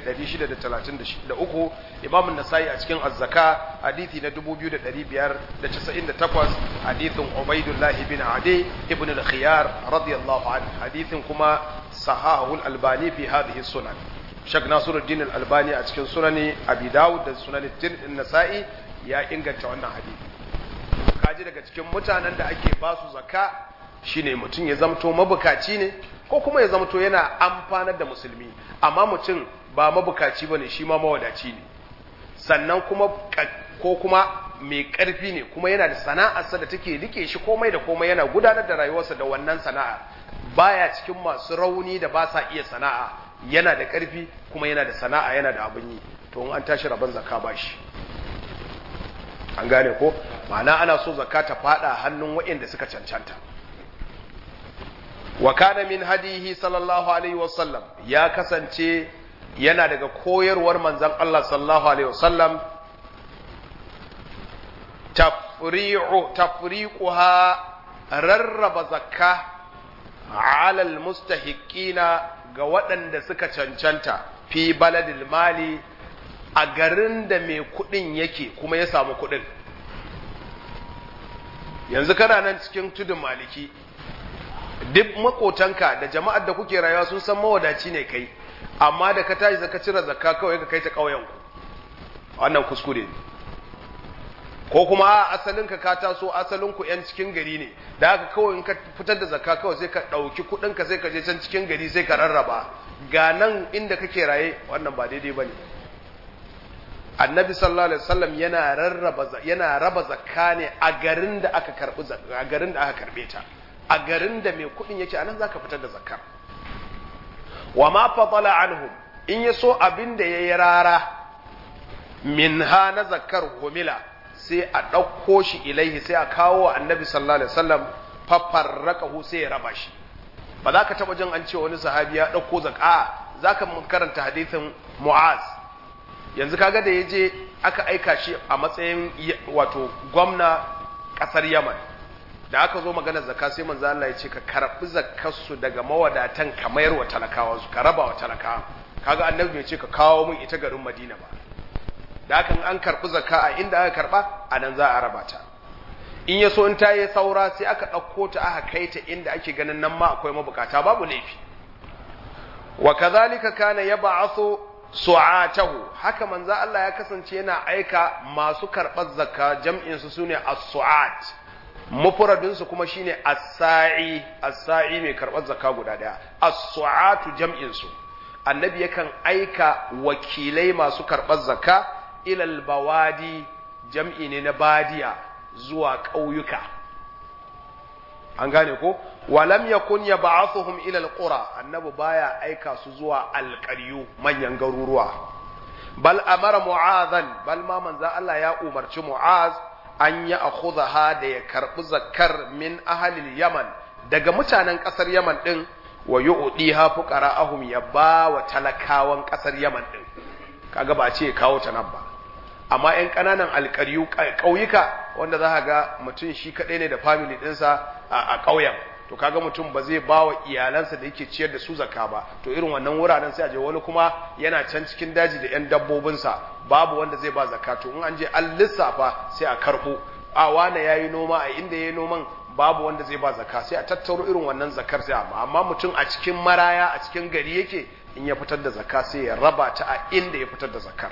1633 imam nasai a cikin azzaka hadithi na 2598 hadithin ubaidullah ibn adi ibn al-khiyar radiyallahu anhu hadithin kuma sahahul albani fi hadhihi sunan shak nasiruddin al-albani a cikin sunani abi dawud da sunan nasai ya inganta wannan hadithi kaji daga cikin mutanen da ake basu zakka shine mutum ya zamto mabukaci ne ko kuma ya zamto yana amfanar da musulmi amma mutum ba mabukaci bane shi ma mawadaci ne sannan kuma ko kuma mai karfi ne kuma yana da sana'arsa da take rike shi komai da komai yana gudanar da rayuwarsa da wannan sana'a baya cikin masu rauni da ba sa iya sana'a yana da karfi kuma yana da sana'a yana da abin yi to in an tashi rabon zakka ba shi an gane ko ma'ana ana so zakka ta fada hannun waɗanda suka cancanta wa kana min hadihi sallallahu alaihi wasallam ya kasance yana daga koyarwar manzon Allah sallallahu alaihi wasallam tafri'u tafriquha rarraba zakka ala almustahiqina ga waɗanda suka cancanta fi baladil mali a garin da mai kuɗin yake kuma ya samu kuɗin yanzu kana nan cikin tudun maliki duk makotanka da jama'ar da kuke rayuwa sun san mawadaci ne kai amma da ka tashi zaka cire zakka kawai ka kai ta ƙauyen ku wannan kuskure ne ko kuma a asalin ka ka taso asalin ku yan cikin gari ne da haka kawai in ka fitar da zakka kawai sai ka ɗauki kuɗin ka sai ka je can cikin gari sai ka rarraba ga nan inda kake raye wannan ba daidai bane annabi sallallahu alaihi wasallam yana rarraba yana raba zakka ne a garin da aka karbi a garin da aka karbe ta a garin da mai kudin yake anan zaka fitar da zakar wa ma fadala anhum in yaso abin da yayi rara minha na zakar humila sai a ɗauko shi ilaihi sai a kawo wa annabi sallallahu alaihi wasallam fafarraqahu sai ya raba shi ba za ka taba jin an ce wani sahabi ya ɗauko zakka zaka mun karanta hadisin Mu'az yanzu kaga da yaje aka aika shi a matsayin wato gwamna kasar Yaman da aka zo magana zakka sai manzo Allah ya ce ka karbi zakkar su daga mawadatan ka mayar wa talakawa su ka raba wa talakawa kaga annabi bai ce ka kawo mun ita garin Madina ba da haka an karbi zakka a inda aka karba anan za a raba ta in ya so in ta yi saura sai aka ɗauko ta aka kai ta inda ake ganin nan ma akwai mabukata babu laifi wa kazalika kana yab'athu su'atahu haka manzo Allah ya kasance yana aika masu karɓar zakka jam'in su sune as-su'at mufradin su kuma shine as-sa'i as-sa'i mai karɓar zakka guda daya as-su'atu jam'in su annabi yakan aika wakilai masu karɓar zakka ilal bawadi jam'i ne na badiya zuwa ƙauyuka an gane ko walam yakun yab'athuhum ila alqura annabi baya aika su zuwa alqaryu manyan garuruwa bal amara mu'adhan bal ma manzo Allah ya umarci mu'az an ya akhudha da ya karbi zakkar min ahli yaman daga mutanen kasar yaman din wa yu'diha fuqara'ahum ya ba wa talakawan kasar yaman din kaga ba ce kawo ta nan ba amma 'yan ƙananan alƙaryu ƙauyuka wanda za ga mutum shi kaɗai ne da family ɗinsa a ƙauyen to kaga mutum ba zai ba wa iyalansa da yake ciyar da su zakka ba to irin wannan wuraren sai a je wani kuma yana can cikin daji da 'yan dabbobinsa babu wanda zai ba zakka to in an je an lissafa sai a karɓo a wane ya yi noma a inda ya yi noman babu wanda zai ba zakka sai a tattaro irin wannan zakkar sai amma amma mutum a cikin maraya a cikin gari yake in ya fitar da zakka sai ya raba ta a inda ya fitar da zakkar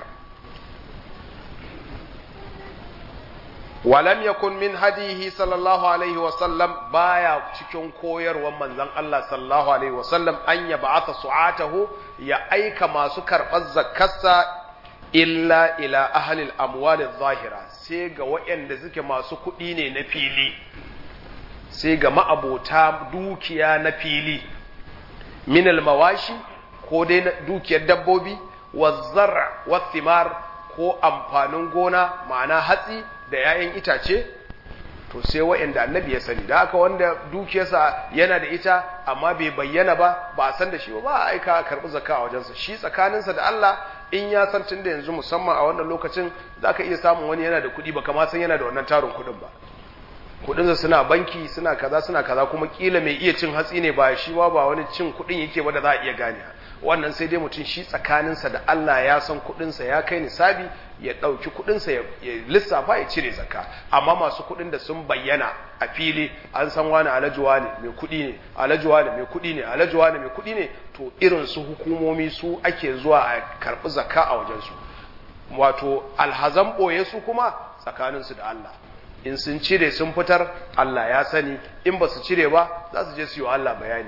walam yakun min hadihi sallallahu alaihi wasallam baya cikin koyarwar manzon Allah sallallahu alaihi wasallam an ya ba'atha su'atahu ya aika masu karɓar zakkarsa illa ila ahli al-amwal zahira sai ga waɗanda suke masu kuɗi ne na fili sai ga ma'abota dukiya na fili min al-mawashi ko dai dukiyar dabbobi wa zar'a wa thimar ko amfanin gona ma'ana hatsi da ‘ya'yan itace, to sai wa'yanda annabi ya sani, da haka wanda dukiyarsa yana da ita amma bai bayyana ba, ba a san da shi ba, ba a aika a karɓi zaka a wajensa, shi tsakaninsa da Allah in ya san tun da yanzu musamman a wannan lokacin za ka iya samun wani yana da kuɗi ba kama san yana da wannan tarin kuɗin ba. Kuɗinsa suna banki, suna kaza, suna kaza, kuma kila mai iya cin hatsi ne ba shi ba ba wani cin kuɗin yake ba da za a iya gane. wannan sai dai mutum shi tsakaninsa da Allah ya san kudinsa ya kai nisabi ya ɗauki kudinsa ya lissafa ya cire zakka amma masu kudin da sun bayyana a fili an san wani alajuwa ne mai kudi ne alajuwa ne mai kudi ne alajuwa ne mai kudi ne to irin su hukumomi su ake zuwa a karɓi zakka a wajensu wato alhazan ɓoye su kuma tsakaninsu da Allah in sun cire sun fitar Allah ya sani in ba su cire ba za su je su yi wa Allah bayani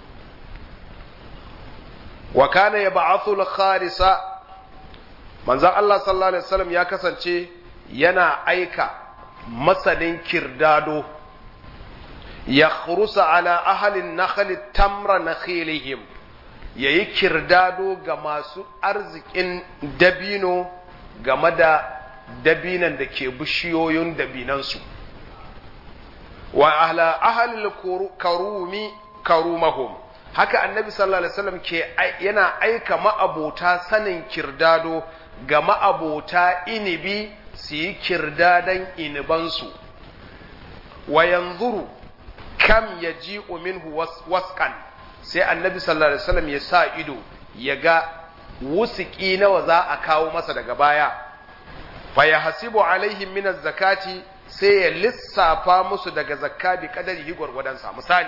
wa kana yab'athu al-kharisa manzon Allah sallallahu alaihi wasallam ya kasance yana aika masanin kirdado ya khurusa ala ahli an-nakhl tamra nakhilihim yayi kirdado ga masu arzikin dabino game da dabinan da ke bishiyoyin dabinansu wa ahla ahli karumi karumahum haka annabi sallallahu alaihi wasallam ke yana aika ma'abota sanin kirdado ga ma'abota inibi su yi kirdadan inibansu wa yanzuru kam yaji'u minhu wasqan sai annabi sallallahu alaihi wasallam ya sa ido ya ga wusiki nawa za a kawo masa daga baya fa yahsibu alaihim min zakati sai ya lissafa musu daga zakka bi kadari gwargwadonsa misali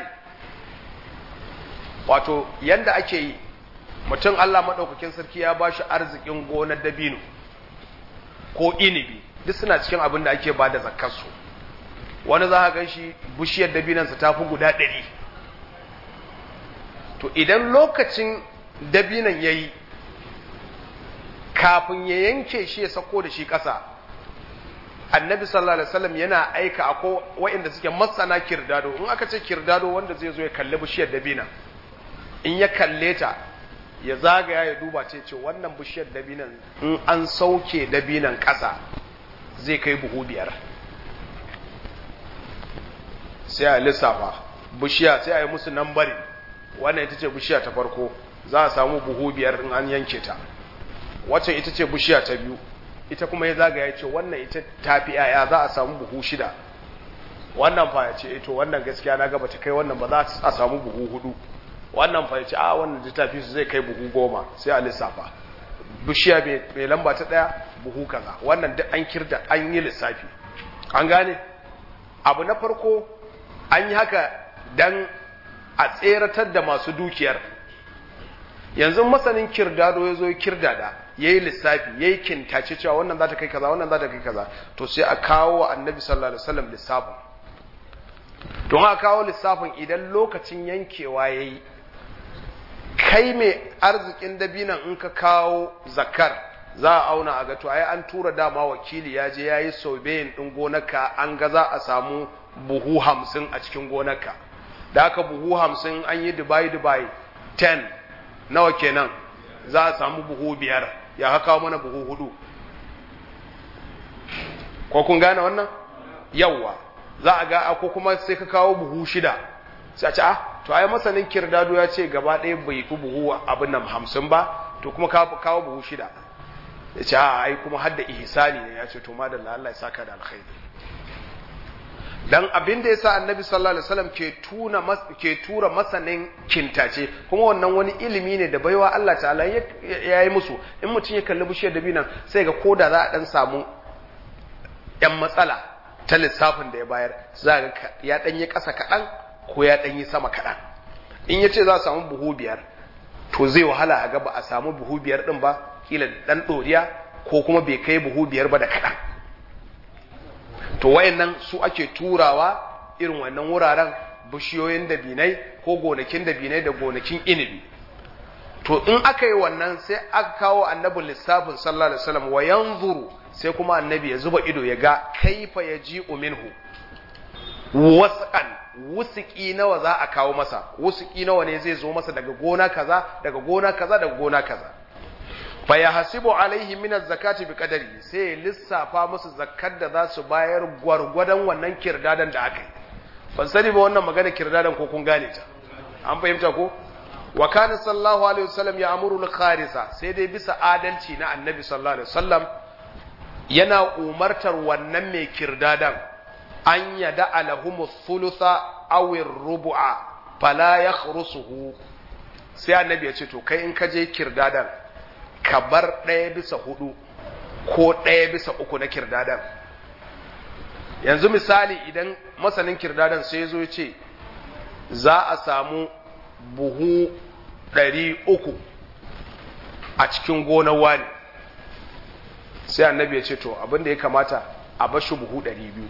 wato yanda ake yi mutum Allah maɗaukakin sarki ya ba shi arzikin gonar dabino ko inibi duk suna cikin abin da ake ba da zakkarsu wani za a gan shi bishiyar dabinansa ta fi guda ɗari to idan lokacin dabinan ya yi kafin ya yanke shi ya sako da shi ƙasa annabi sallallahu alaihi wasallam yana aika akwai waɗanda suke masana kirdado in aka ce kirdado wanda zai zo ya kalli bishiyar dabina in ya kalle ta ya zagaya ya duba ce ce wannan bishiyar dabinan in an sauke dabinan ƙasa zai kai buhu biyar sai a lissafa bishiya sai a yi musu nambari wannan ita ce bishiya ta farko za a samu buhu biyar in an yanke ta wacce ita ce bishiya ta biyu ita kuma ya zaga ya ce wannan ita tafi yaya za a samu buhu shida wannan fa ya ce ito wannan gaskiya na gaba ta kai wannan ba za a samu buhu hudu wannan fa ya ce a wannan da tafi su zai kai buhu goma sai a lissafa bishiya mai lamba ta daya buhu kaza wannan duk an kirda an yi lissafi an gane abu na farko an yi haka dan a tseratar da masu dukiyar yanzu masanin kirdado ya zo kirdada ya yi lissafi ya yi kintace cewa wannan za ta kai kaza wannan za ta kai kaza to sai a kawo wa annabi sallallahu alaihi wasallam lissafin don a kawo lissafin idan lokacin yankewa ya yi kai mai arzikin dabinan in ka kawo zakar za a auna a ga to ai an tura dama wakili ya je ya yi sobeyin ɗin gonarka an ga za a samu buhu hamsin a cikin gonarka da aka buhu hamsin an yi dubai dubai 10 nawa kenan za a samu buhu biyar ya haka mana buhu hudu ko kun gane wannan yawwa za a ga ko kuma sai ka kawo buhu shida sai a ce ah to ai masanin kirdado ya ce gaba ɗaya bai fi buhu abin nan hamsin ba to kuma kawo buhu shida ya ce a ai kuma hadda ihsani ne ya ce to madalla Allah ya saka da alkhairi dan abin da yasa annabi sallallahu alaihi wasallam ke tuna ke tura masanin kintace kuma wannan wani ilimi ne da baiwa Allah ta'ala ya yi musu in mutum ya kalli bishiyar dabinan sai ga koda za a dan samu yan matsala ta lissafin da ya bayar za ga ya dan yi kasa kadan ko ya dan yi sama kadan in yace za a samu buhu biyar to zai wahala a ga ba a samu buhu biyar din ba kila dan doriya ko kuma bai kai buhu biyar ba da kadan to wayannan su ake turawa irin wannan wuraren bishiyoyin dabinai ko gonakin dabinai da gonakin inibi to in aka yi wannan sai aka kawo annabin lissafin sallallahu alaihi wasallam wa yanzuru sai kuma annabi ya zuba ido ya ga kaifa yaji'u minhu wasqan wusuki nawa za a kawo masa wusuki nawa ne zai zo masa daga gona kaza daga gona kaza daga gona kaza fa yahsibu alaihi min az-zakati bi qadari sai lissafa musu zakkar da za su bayar gwargwadon wannan kirdadan da aka yi ban sani ba wannan magana kirdadan ko kun gane ta an fahimta ko wa kana sallallahu alaihi wasallam ya amuru al-kharisa sai dai bisa adalci na annabi sallallahu alaihi wasallam yana umartar wannan mai kirdadan an yada alahumu thulutha aw ar-rubu'a fala yakhrusuhu sai annabi ya ce to kai in ka je kirdadan ka bar ɗaya bisa hudu ko ɗaya bisa uku na kirdadan yanzu misali idan masanin kirdadan sai zo ce za a samu buhu ɗari uku a cikin gonar wani sai annabi ya ce to abinda ya kamata a bashi buhu ɗari biyu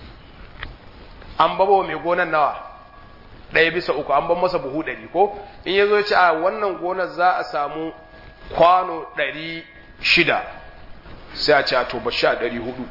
an baba mai gonar nawa ɗaya bisa uku an ban masa buhu ɗari ko in ya zo ya ce a wannan gonar za a samu kwano ɗari shida sai a ce a to bashi a ɗari hudu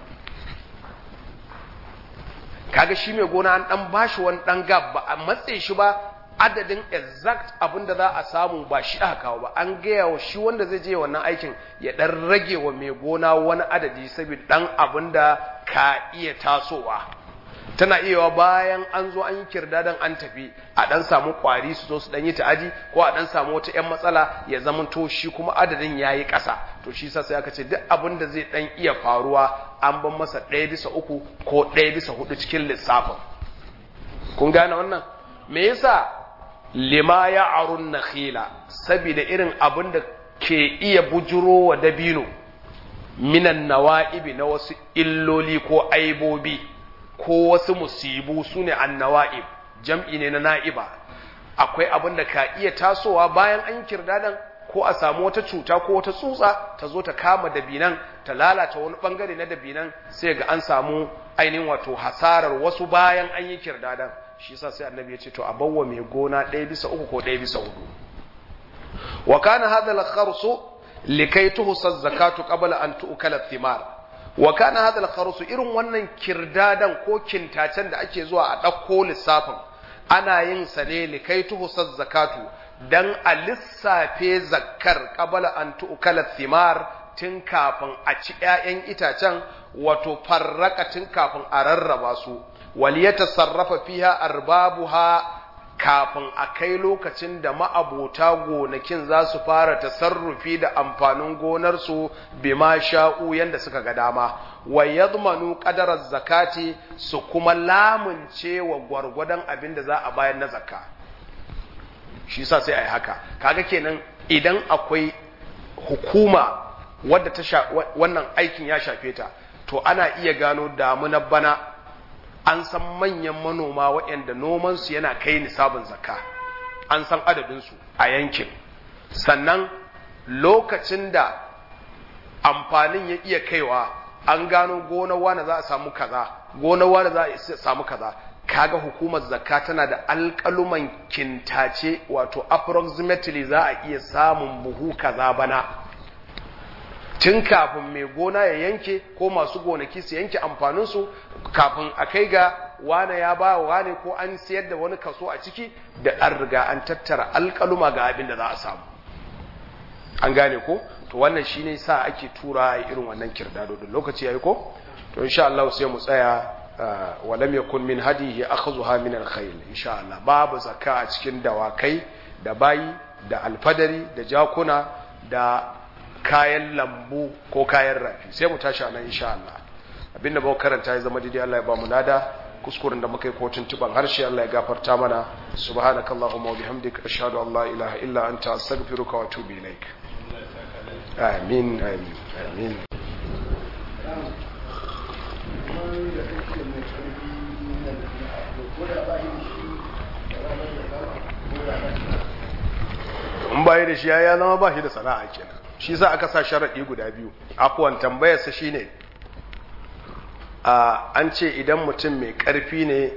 kaga shi mai gona an ɗan bashi wani ɗan gab ba a matse shi ba adadin exact abin da za a samu ba shi aka kawo ba an gaya wa shi wanda zai je wannan aikin ya ɗan rage wa mai gona wani adadi saboda ɗan abin da ka iya tasowa tana iya bayan an zo an yi kirdadan an tafi a dan samu kwari su zo su dan yi ta'adi ko a dan samu wata yan matsala ya zama to shi kuma adadin yayi ƙasa to shi sa sai aka ce duk abin da zai dan iya faruwa an ban masa ɗaya bisa uku ko ɗaya bisa hudu cikin lissafin kun gane wannan me yasa lima ya arun nakhila saboda irin abin da ke iya bujuro wa dabino minan nawa'ibi na wasu illoli ko aibobi ko wasu musibu su ne annawa'ib jam'i ne na na'iba akwai abin da ka iya tasowa bayan an kirdadan ko a samu wata cuta ko wata tsutsa ta zo ta kama dabinan ta lalata wani bangare na dabinan sai ga an samu ainihin wato hasarar wasu bayan an yi kirdadan shi yasa sai annabi ya ce to a bawwa mai gona ɗaya bisa uku ko ɗaya bisa hudu wa kana hadha al-kharsu likai tuhsa zakatu qabla an tu'kala thimar wa kana hadha al-kharsu irin wannan kirdadan ko kintacen da ake zuwa a ɗauko lissafin ana yin sa ne likai tuhsa zakatu dan a lissafe zakkar qabla an tu'kala thimar tun kafin a ci ƴaƴan itacen wato farraka tun kafin a rarraba su waliyata sarrafa fiha arbabuha kafin a kai lokacin da ma'abota gonakin za su fara tasarrufi da amfanin gonarsu bima sha'u yanda suka ga dama wa yadmanu qadarar zakati su kuma lamunce wa gwargwadon abin da za a bayar na zakka shi sa sai a yi haka kaga kenan idan akwai hukuma wadda ta wannan aikin ya shafe ta to ana iya gano damunar bana an san manyan manoma waɗanda nomansu yana kai nisabin zakka an san adadinsu a yankin sannan lokacin da amfanin ya iya kaiwa an gano gonar wane za a samu kaza gonar wane za a samu kaza kaga hukumar zakka tana da alƙaluman kintace wato approximately za a iya samun buhu kaza bana tun kafin mai gona ya yanke ko masu gonaki su yanke amfaninsu kafin a kai ga wane ya ba wane ko an siyar da wani kaso a ciki da an riga an tattara alƙaluma ga abin da za a samu an gane ko to wannan shine sa ake tura irin wannan kirdado da lokaci yayi ko to insha Allah sai mu tsaya walam yakun min hadihi akhzuha min al-khayl insha Allah babu zakka a cikin dawakai da bayi da alfadari da jakuna da kayan lambu ko kayan rafi sai mu tashi anan insha Allah abinda ba karanta ya zama daidai Allah ya ba mu nada kuskuren da muka yi kotun tuban harshe Allah ya gafarta mana subhanakallahumma wa bihamdika ashhadu an la ilaha illa anta astaghfiruka wa atubu ilaik amin amin amin in bayi da shi ya zama ba shi da sana'a kenan shi sa aka sa sharaɗi guda biyu afuwan tambayarsa shi ne an ce idan mutum mai ƙarfi ne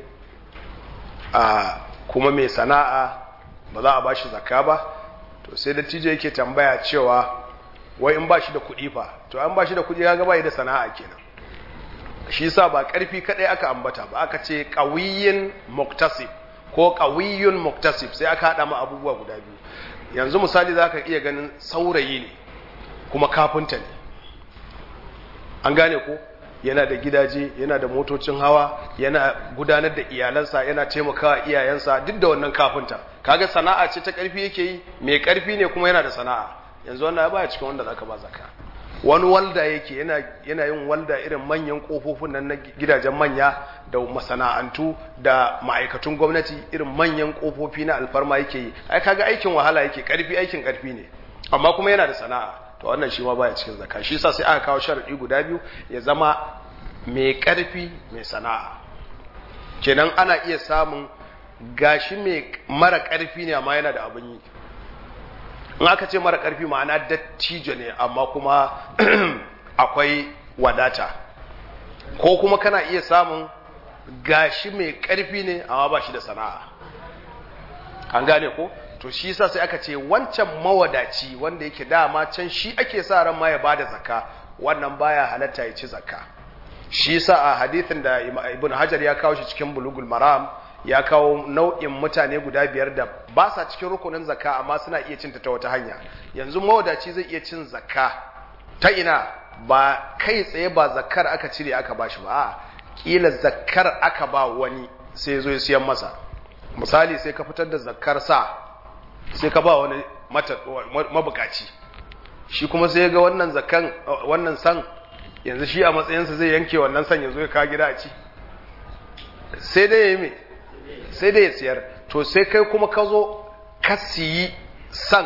kuma mai sana'a ba za a ba shi zakka ba to sai da tijo yake tambaya cewa wai in ba shi da kuɗi fa to an ba shi da kuɗi ya gaba da sana'a kenan shi sa ba ƙarfi kaɗai aka ambata ba aka ce ƙawiyin muktasib ko ƙawiyyun muktasib sai aka haɗa ma abubuwa guda biyu yanzu misali za ka iya ganin saurayi ne kuma kafinta ne an gane ko yana da gidaje yana da motocin hawa yana gudanar da iyalansa yana taimakawa iyayensa duk da wannan kafinta kaga sana'a ce ta karfi yake yi mai karfi ne kuma yana da sana'a yanzu wannan baya cikin wanda zaka ba zaka wani walda yake yana yana yin walda irin manyan kofofin nan na gidajen manya da masana'antu da ma'aikatun gwamnati irin manyan kofofi na alfarma yake yi ai kaga aikin wahala yake karfi aikin karfi ne amma kuma yana da sana'a to wannan shi ma baya cikin zakka shi yasa sai aka kawo sharadi guda biyu ya zama mai karfi mai sana'a kenan ana iya samun gashi mai mara karfi ne amma yana da abin yi in aka ce mara karfi ma'ana dattijo ne amma kuma akwai wadata ko kuma kana iya samun gashi mai karfi ne amma ba shi da sana'a an gane ko to shi yasa sai aka ce wancan mawadaci wanda yake dama can shi ake sa ran ma ya bada zakka wannan baya halatta ya ci zakka shi yasa a hadithin da ibn hajar ya kawo shi cikin bulugul maram ya kawo nau'in mutane guda biyar da ba sa cikin rukunin zakka amma suna iya cinta ta wata hanya yanzu mawadaci zai iya cin zakka ta ina ba kai tsaye ba zakkar aka cire aka bashi ba a kila zakkar aka ba wani sai zo ya siyan masa misali sai ka fitar da zakkar sa sai ka ba wani mabukaci shi kuma sai ga wannan zakan wannan san yanzu shi a matsayinsa zai yanke wannan san yanzu ya ka gida a ci sai dai ya yi mai sai dai ya siyar to sai kai kuma ka zo ka siyi san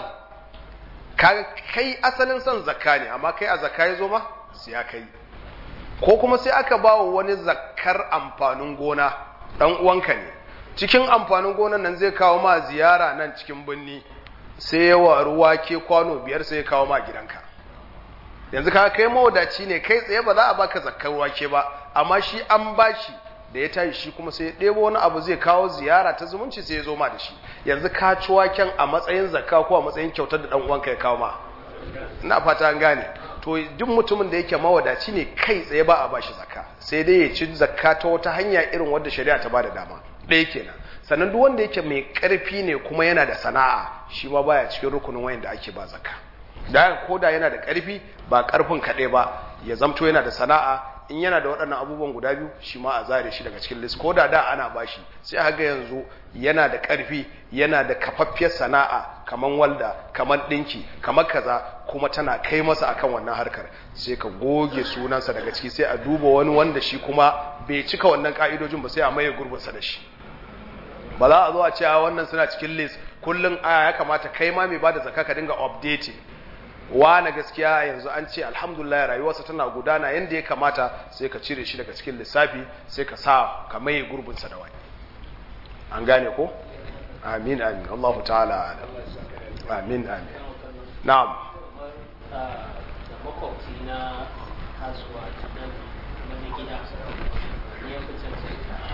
kai asalin san zakka ne amma kai a zakka ya zo ma siya kai ko kuma sai aka ba wa wani zakkar amfanin gona ɗan uwanka ne cikin amfanin gonan nan zai kawo ma ziyara nan cikin birni sai ya waru wake kwano biyar sai ya kawo ma gidanka yanzu ka kai mawadaci ne kai tsaye ba za a baka zakkar wake ba amma shi an bashi da ya tashi shi kuma sai ya ɗebo wani abu zai kawo ziyara ta zumunci sai ya zo ma da shi yanzu ka ci waken a matsayin zakka ko a matsayin kyautar da ɗan uwanka ya kawo ma ina fata an gane to duk mutumin da yake mawadaci ne kai tsaye ba a bashi zakka sai dai ya ci zakka ta wata hanya irin wadda shari'a ta bada dama ɗaya kenan sannan duk wanda yake mai ƙarfi ne kuma yana da sana'a shi ma baya cikin rukunin wayan da ake ba zakka da ko da yana da ƙarfi ba ƙarfin kaɗai ba ya zamto yana da sana'a in yana da waɗannan abubuwan guda biyu shi ma a zare shi daga cikin list ko da da ana bashi sai haga yanzu yana da ƙarfi yana da kafaffiyar sana'a kamar walda kamar ɗinki kamar kaza kuma tana kai masa akan wannan harkar sai ka goge sunansa daga ciki sai a duba wani wanda shi kuma bai cika wannan ka'idojin ba sai a maye gurbinsa da shi ba za a zo a ce a wannan suna cikin list kullum a ya kamata kai ma mai bada zakka ka dinga updating na gaskiya yanzu an ce alhamdulillah rayuwarsa tana gudana yadda ya kamata sai ka cire shi daga cikin lissafi sai ka sa ka maye gurbinsa da wani an gane ko amin amin Allahu ta'ala amin amin na'am da makwabci na kasuwa na gida ne ya fi cancanta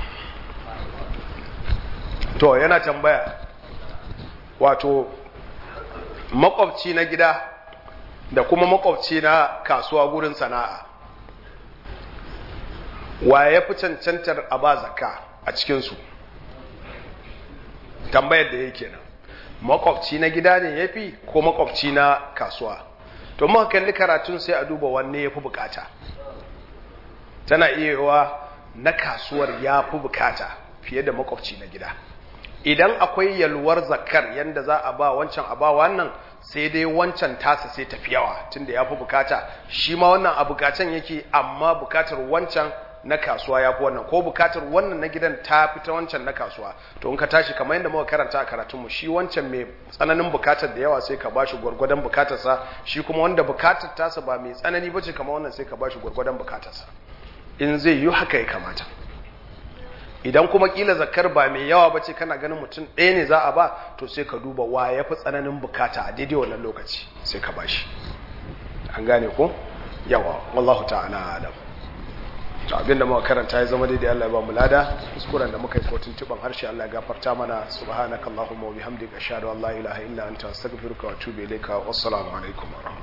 to yana tambaya wato makwabci na gida da kuma makwabci na kasuwa gurin sana'a wa ya fi cancantar a ba zakka a cikinsu tambayar da yake nan makwabci na gida ne ya fi ko makwabci na kasuwa to muka kalli karatun sai a duba wanne ya fi bukata tana iya na kasuwar ya fi bukata fiye da makwabci na gida idan akwai yalwar zakar yanda za a ba wancan a ba wannan sai dai wancan tasa sai tafi yawa tunda ya fi bukata shi ma wannan a bukatan yake amma bukatar wancan na kasuwa ya fi wannan ko bukatar wannan na gidan ta fi ta wancan na kasuwa to in ka tashi kamar yadda muka karanta a karatunmu shi wancan mai tsananin bukatar da yawa sai ka bashi gwargwadon bukatarsa shi kuma wanda bukatar tasa ba mai tsanani bace kamar wannan sai ka bashi gwargwadon bukatarsa in zai yi haka ya kamata idan kuma kila zakar ba mai yawa ba ce kana ganin mutum ɗaya ne za a ba to sai ka duba wa ya fi tsananin bukata a daidai wannan lokaci sai ka ba shi an gane ko yawa wallahu ta'ala alam to abinda muka karanta ya zama daidai Allah ya ba mu lada kuskuren da muka yi ko tuntuban harshe Allah ya gafarta mana subhanakallahumma wa bihamdika ashhadu an la ilaha illa anta astaghfiruka wa atubu ilayka wassalamu alaikum wa